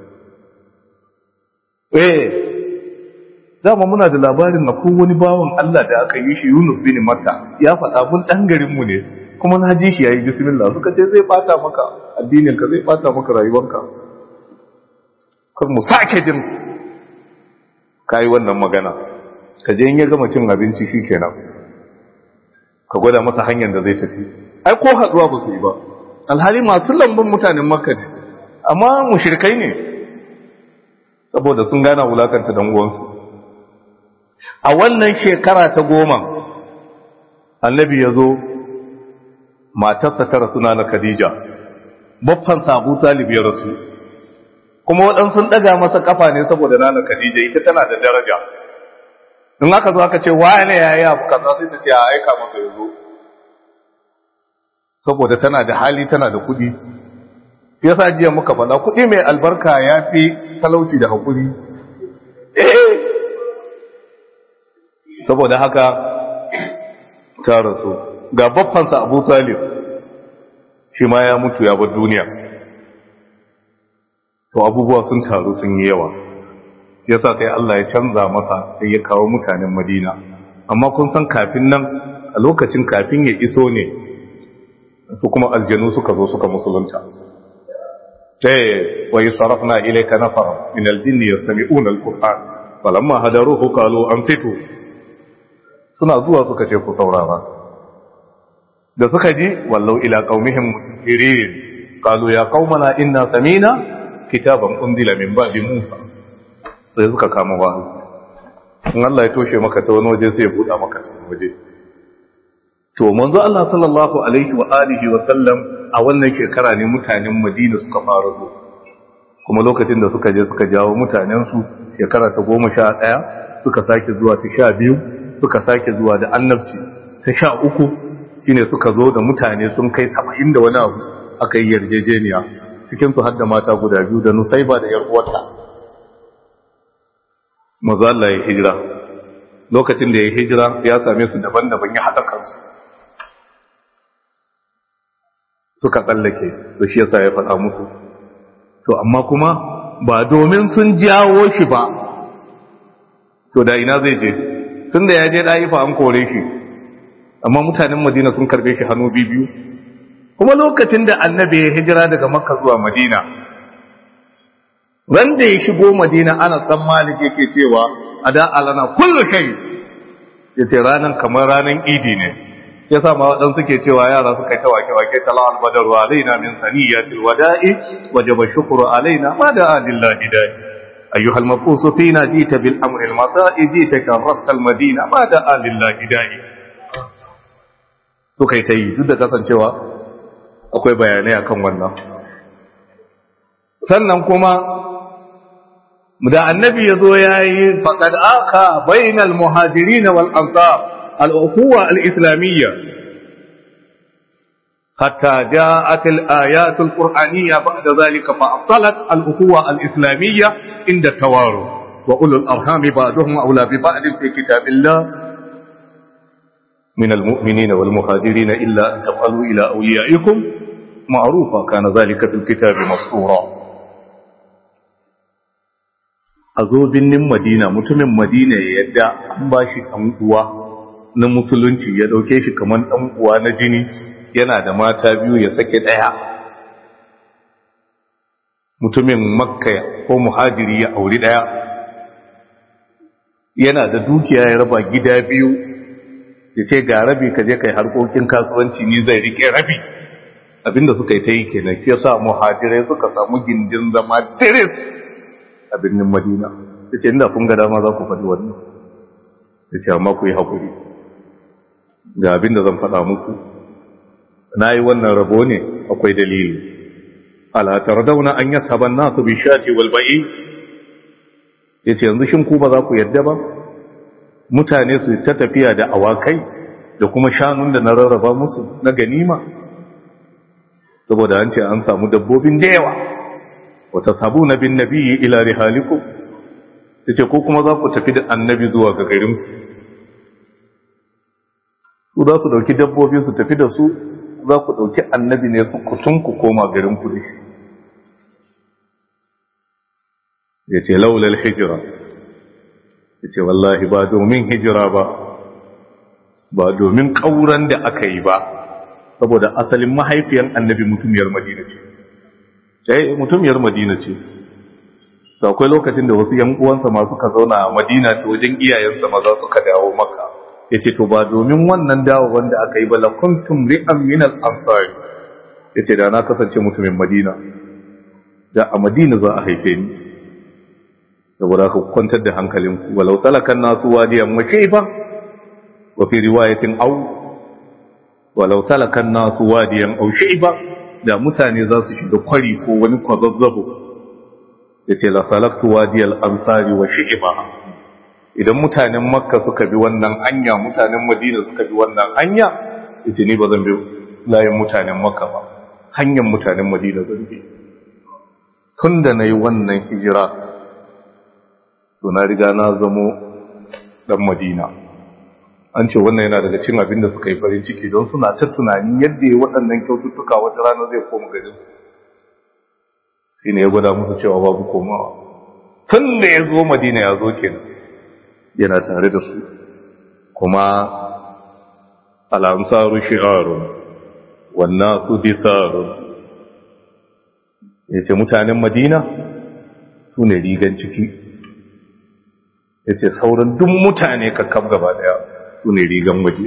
eh dama muna da labarin na wani bawan Allah da aka yi shi Yunus bin Matta ya faɗa mun dan garin mu ne kuma na ji shi yayi bismillah suka ce zai bata maka addinin ka zai bata maka rayuwarka kar mu sake jin kai wannan magana ka je in ya gama cin abinci shikenan ka gwada masa hanyar da zai tafi ai ko haduwa ba su yi ba alhali masu lambun mutanen makka ne amma mushrikai ne saboda sun gana wulakanta dan uwansu a wannan shekara ta goma annabi ya zo matarsa ta rasu na Khadija baffan Abu Talib ya rasu kuma waɗansu sun ɗaga masa kafa ne saboda nana Khadija ita tana da daraja in aka zo aka ce wane ya yi abu kaza sai ta ce a aika masa ya zo saboda tana da hali tana da kuɗi yasa jiya muka faɗa kuɗi mai albarka ya fi talauci da haƙuri eh saboda haka ta rasu ga baffansa abu talib shi ma ya mutu ya bar duniya to abubuwa sun taru sun yi yawa yasa sai Allah ya canza masa sai ya kawo mutanen Madina amma kun san kafin nan a lokacin kafin ya iso ne su kuma aljanu suka zo suka musulunta sai wa yusarafna ilayka nafar min aljinn yastami'una alquran falamma hadaruhu qalu anfitu suna zuwa suka ce ku saurara da suka ji wallau ila qaumihim mutirin qalu ya qaumana inna samina kitaban unzila min ba'di musa sai suka kama wahayi in Allah ya toshe maka ta wani waje sai ya buɗa maka ta wani waje to manzo Allah sallallahu alaihi wa alihi wa sallam a wannan shekara ne mutanen Madina suka fara zo kuma lokacin da suka je suka jawo mutanen su shekara ta goma sha ɗaya suka sake zuwa ta sha biyu suka sake zuwa da annabci ta sha uku shine suka zo da mutane sun kai saba'in da wani abu aka yi yarjejeniya cikinsu har da mata guda biyu da nusaiba da yar uwarta maza Allah ya hijira lokacin da ya hijira ya same su daban-daban ya haɗa kansu suka tsallake da shi yasa ya faɗa musu to amma kuma ba domin sun jawo shi ba to da ina zai je tun da ya je ɗayifa an kore shi amma mutanen madina sun karbe shi hannu biyu kuma lokacin da annabi ya hijira daga makka zuwa madina wanda ya shigo madina ana san malik yake cewa a da alana kullu shay yace ranan kamar ranan idi ne yasa ma wadan suke cewa yara suka ta wake wake tala al badar wa alaina min saniyatil wada'i wajaba shukru alaina ma da lillahi da'i ayyuha al mabqus fina jita bil amri al mata'i jita karrat al madina ma da lillahi da'i to kai tayi duk da kasancewa akwai bayanai akan wannan sannan kuma da annabi ya zo ya yi faƙad aka bainal muhajirin wal ansar al'ukuwa al'islamiyya hatta ja'at al-ayat al-qur'aniyya ba'da zalika fa afsalat al-ukuwa al-islamiyya inda tawaru wa ulul arhami ba'duhum awla bi ba'd fi kitabillah من المؤمنين والمهاجرين إلا أن تفعلوا إلى أوليائكم معروفا كان ذلك في الكتاب مسطورا a zo binnin madina mutumin madina ya yadda an ba shi ɗan uwa na musulunci ya ɗauke shi kamar ɗan uwa na jini yana da mata biyu ya sake ɗaya mutumin makka ko muhajiri ya auri ɗaya yana da dukiya ya raba gida biyu ya ce ga rabi ka je kai harkokin kasuwanci ni zai rike rabi abinda suka yi ta yi kenan shi yasa muhajirai suka samu gindin zama tiris a birnin madina ya ce inda kun ga dama za ku faɗi wannan ya ce amma ku yi haƙuri ga abinda zan faɗa muku na yi wannan rabo ne akwai dalili ala tardauna an yasaban nasu bi shati wal ba'i yace yanzu shin ku ba za ku yadda ba mutane su ta tafiya da awakai da kuma shanun da na rarraba musu na ganima saboda an ce an samu dabbobin da yawa wata sabu na bin nabi ila rihalikum yace ko kuma za ku tafi da annabi zuwa ga garin su za su dauki dabbobi su tafi da su za ku dauki annabi ne su kutun ku koma garin ku dashi yace laulal hijra yace wallahi ba domin hijira ba ba domin kauran da aka yi ba saboda asalin mahaifiyan annabi mutumiyar madina ce sai mutumiyar madina ce to akwai lokacin da wasu yan uwansa ma suka zauna a madina ta wajen iyayensa maza suka dawo maka yace to ba domin wannan dawo wanda aka yi ba la kuntum ri'an min al-ansar yace da na kasance mutumin madina da a madina za a haife ni saboda ka kwantar da hankalinku walau talakan nasu wadiyan makaifa wa fi riwayatin au walau talakan nasu wadiyan au shayba da mutane za su shiga kwari ko wani kwazazzabo yace la salaktu wadiyal ansari wa shayba idan mutanen makka suka bi wannan anya mutanen madina suka bi wannan anya yace ni ba zan bi layin mutanen makka ba hanyar mutanen madina zan bi tunda nayi wannan hijira to na riga na zamo dan madina an ce wannan yana daga cin abin da suka yi farin ciki don suna ta tunanin yadda ya waɗannan kyaututtuka wata rana zai koma garin shi ne ya gwada musu cewa babu komawa tun da ya zo madina ya zo kenan yana tare da su kuma al'amsaru shi'arun wannan su disarun ya ce mutanen madina su ne rigan ciki ya ce sauran duk mutane kakkab gaba daya su ne rigan waje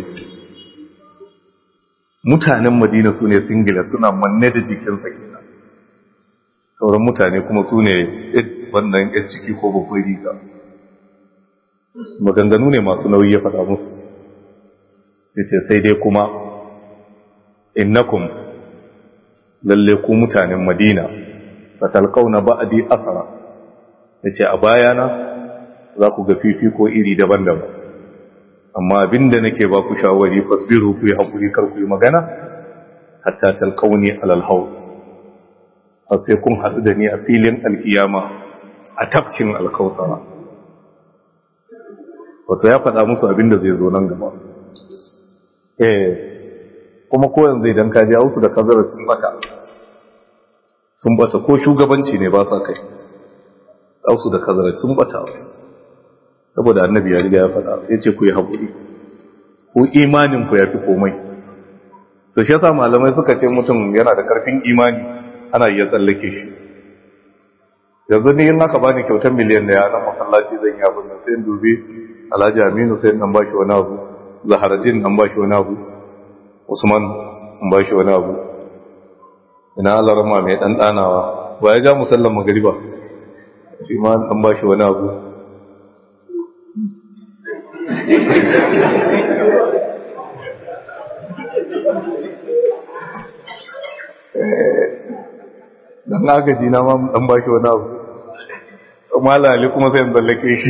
mutanen madina su ne singila suna manne da jikinsa kenan sauran mutane kuma su ne wannan yan ciki ko babban riga maganganu ne masu nauyi ya faɗa musu ya ce sai dai kuma innakum lalle ku mutanen madina fatalkauna ba'adi asara ya ce a bayana za ku ga fifiko iri daban-daban amma abinda nake ba ku shawari fasbiru ku yi haƙuri kar ku yi magana hatta talkauni alal hau har sai kun haɗu da ni a filin alkiyama a tafkin alkausara wato ya faɗa musu abinda zai zo nan gaba eh kuma ko yanzu idan ka ji hausu da kazara sun bata sun bata ko shugabanci ne ba sa kai hausu da kazara sun bata saboda annabi ya riga ya faɗa ya ce ku yi haƙuri ku imanin ku ya fi komai to shi yasa malamai suka ce mutum yana da ƙarfin imani ana iya tsallake shi yanzu ni in aka bani kyautar miliyan da na masallaci zan yi abin nan sai dubi alhaji aminu sai nan bashi wani abu zaharajin nan bashi wani abu usman nan bashi wani abu ina alarma mai ɗanɗanawa ba ya ja musallan magariba shi ma nan bashi wani abu dan agaji na ma dan baki wani abu amma lali kuma sai zallake shi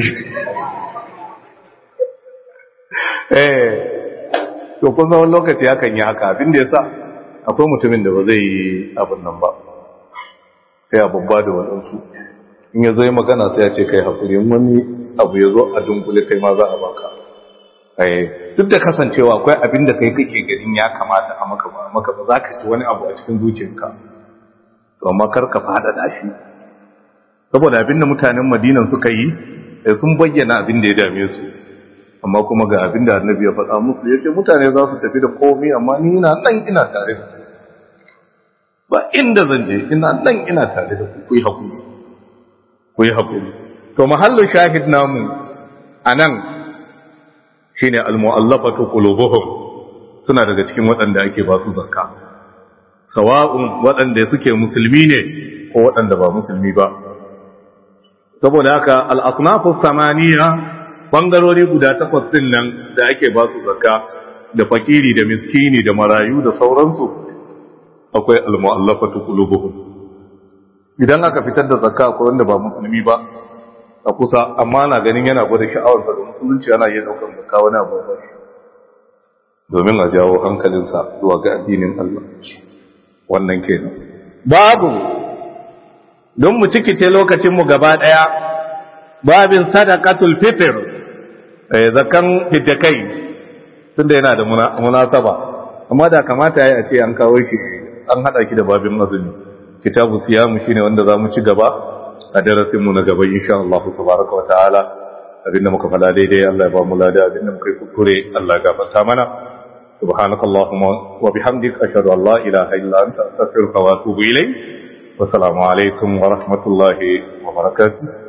eh to kun san lokaci hakan yi haka abin da yasa akwai mutumin da ba zai yi abin nan ba sai a babba da wadansu in ya zo yi magana sai ya ce kai hakuri wani abu ya zo a dunkule kai ma za a baka duk da kasancewa akwai abin da kai kake ganin ya kamata a maka ba maka ba za ka ci wani abu a cikin zuciyarka to amma kar ka fada da shi saboda abin da mutanen madinan suka yi sun bayyana abin da ya dame su amma kuma ga abin da annabi ya faɗa musu ya ce mutane za su tafi da komai amma ni ina nan ina tare da su ba inda zan je ina nan ina tare da ku ku yi hakuri ku yi hakuri to mahallin shahid namu anan shine almu'allafatu qulubuhum suna daga cikin waɗanda ake ba su zakka sawa'un waɗanda suke musulmi ne ko waɗanda ba musulmi ba saboda haka al-asnafu samaniya bangarori guda takwas din nan da ake ba su zakka da fakiri da miskini da marayu da sauransu akwai al-mu'allafatu qulubuhum idan aka fitar da zakka akwai wanda ba musulmi ba a kusa amma na ganin yana gwada sha'awar da musulunci yana iya daukar zakka wani abu ba domin a jawo hankalinsa zuwa ga addinin Allah wannan kenan babu don mu cikice lokacin mu gaba daya babin sadaqatul fitr eh zakan fitakai tunda yana da munasaba amma da kamata yayi a ce an kawo shi an hada shi da babin azumi kitabu siyamu shine wanda zamu ci gaba a darasin mu na gaba insha Allah tabaraka wa ta'ala abinda muka fada daidai Allah ya ba mu lada abinda muka yi kuskure Allah ya gafarta mana سبحانك اللهم وبحمدك أشهد أن لا إله إلا أنت أستغفرك وأتوب إليك والسلام عليكم ورحمة الله وبركاته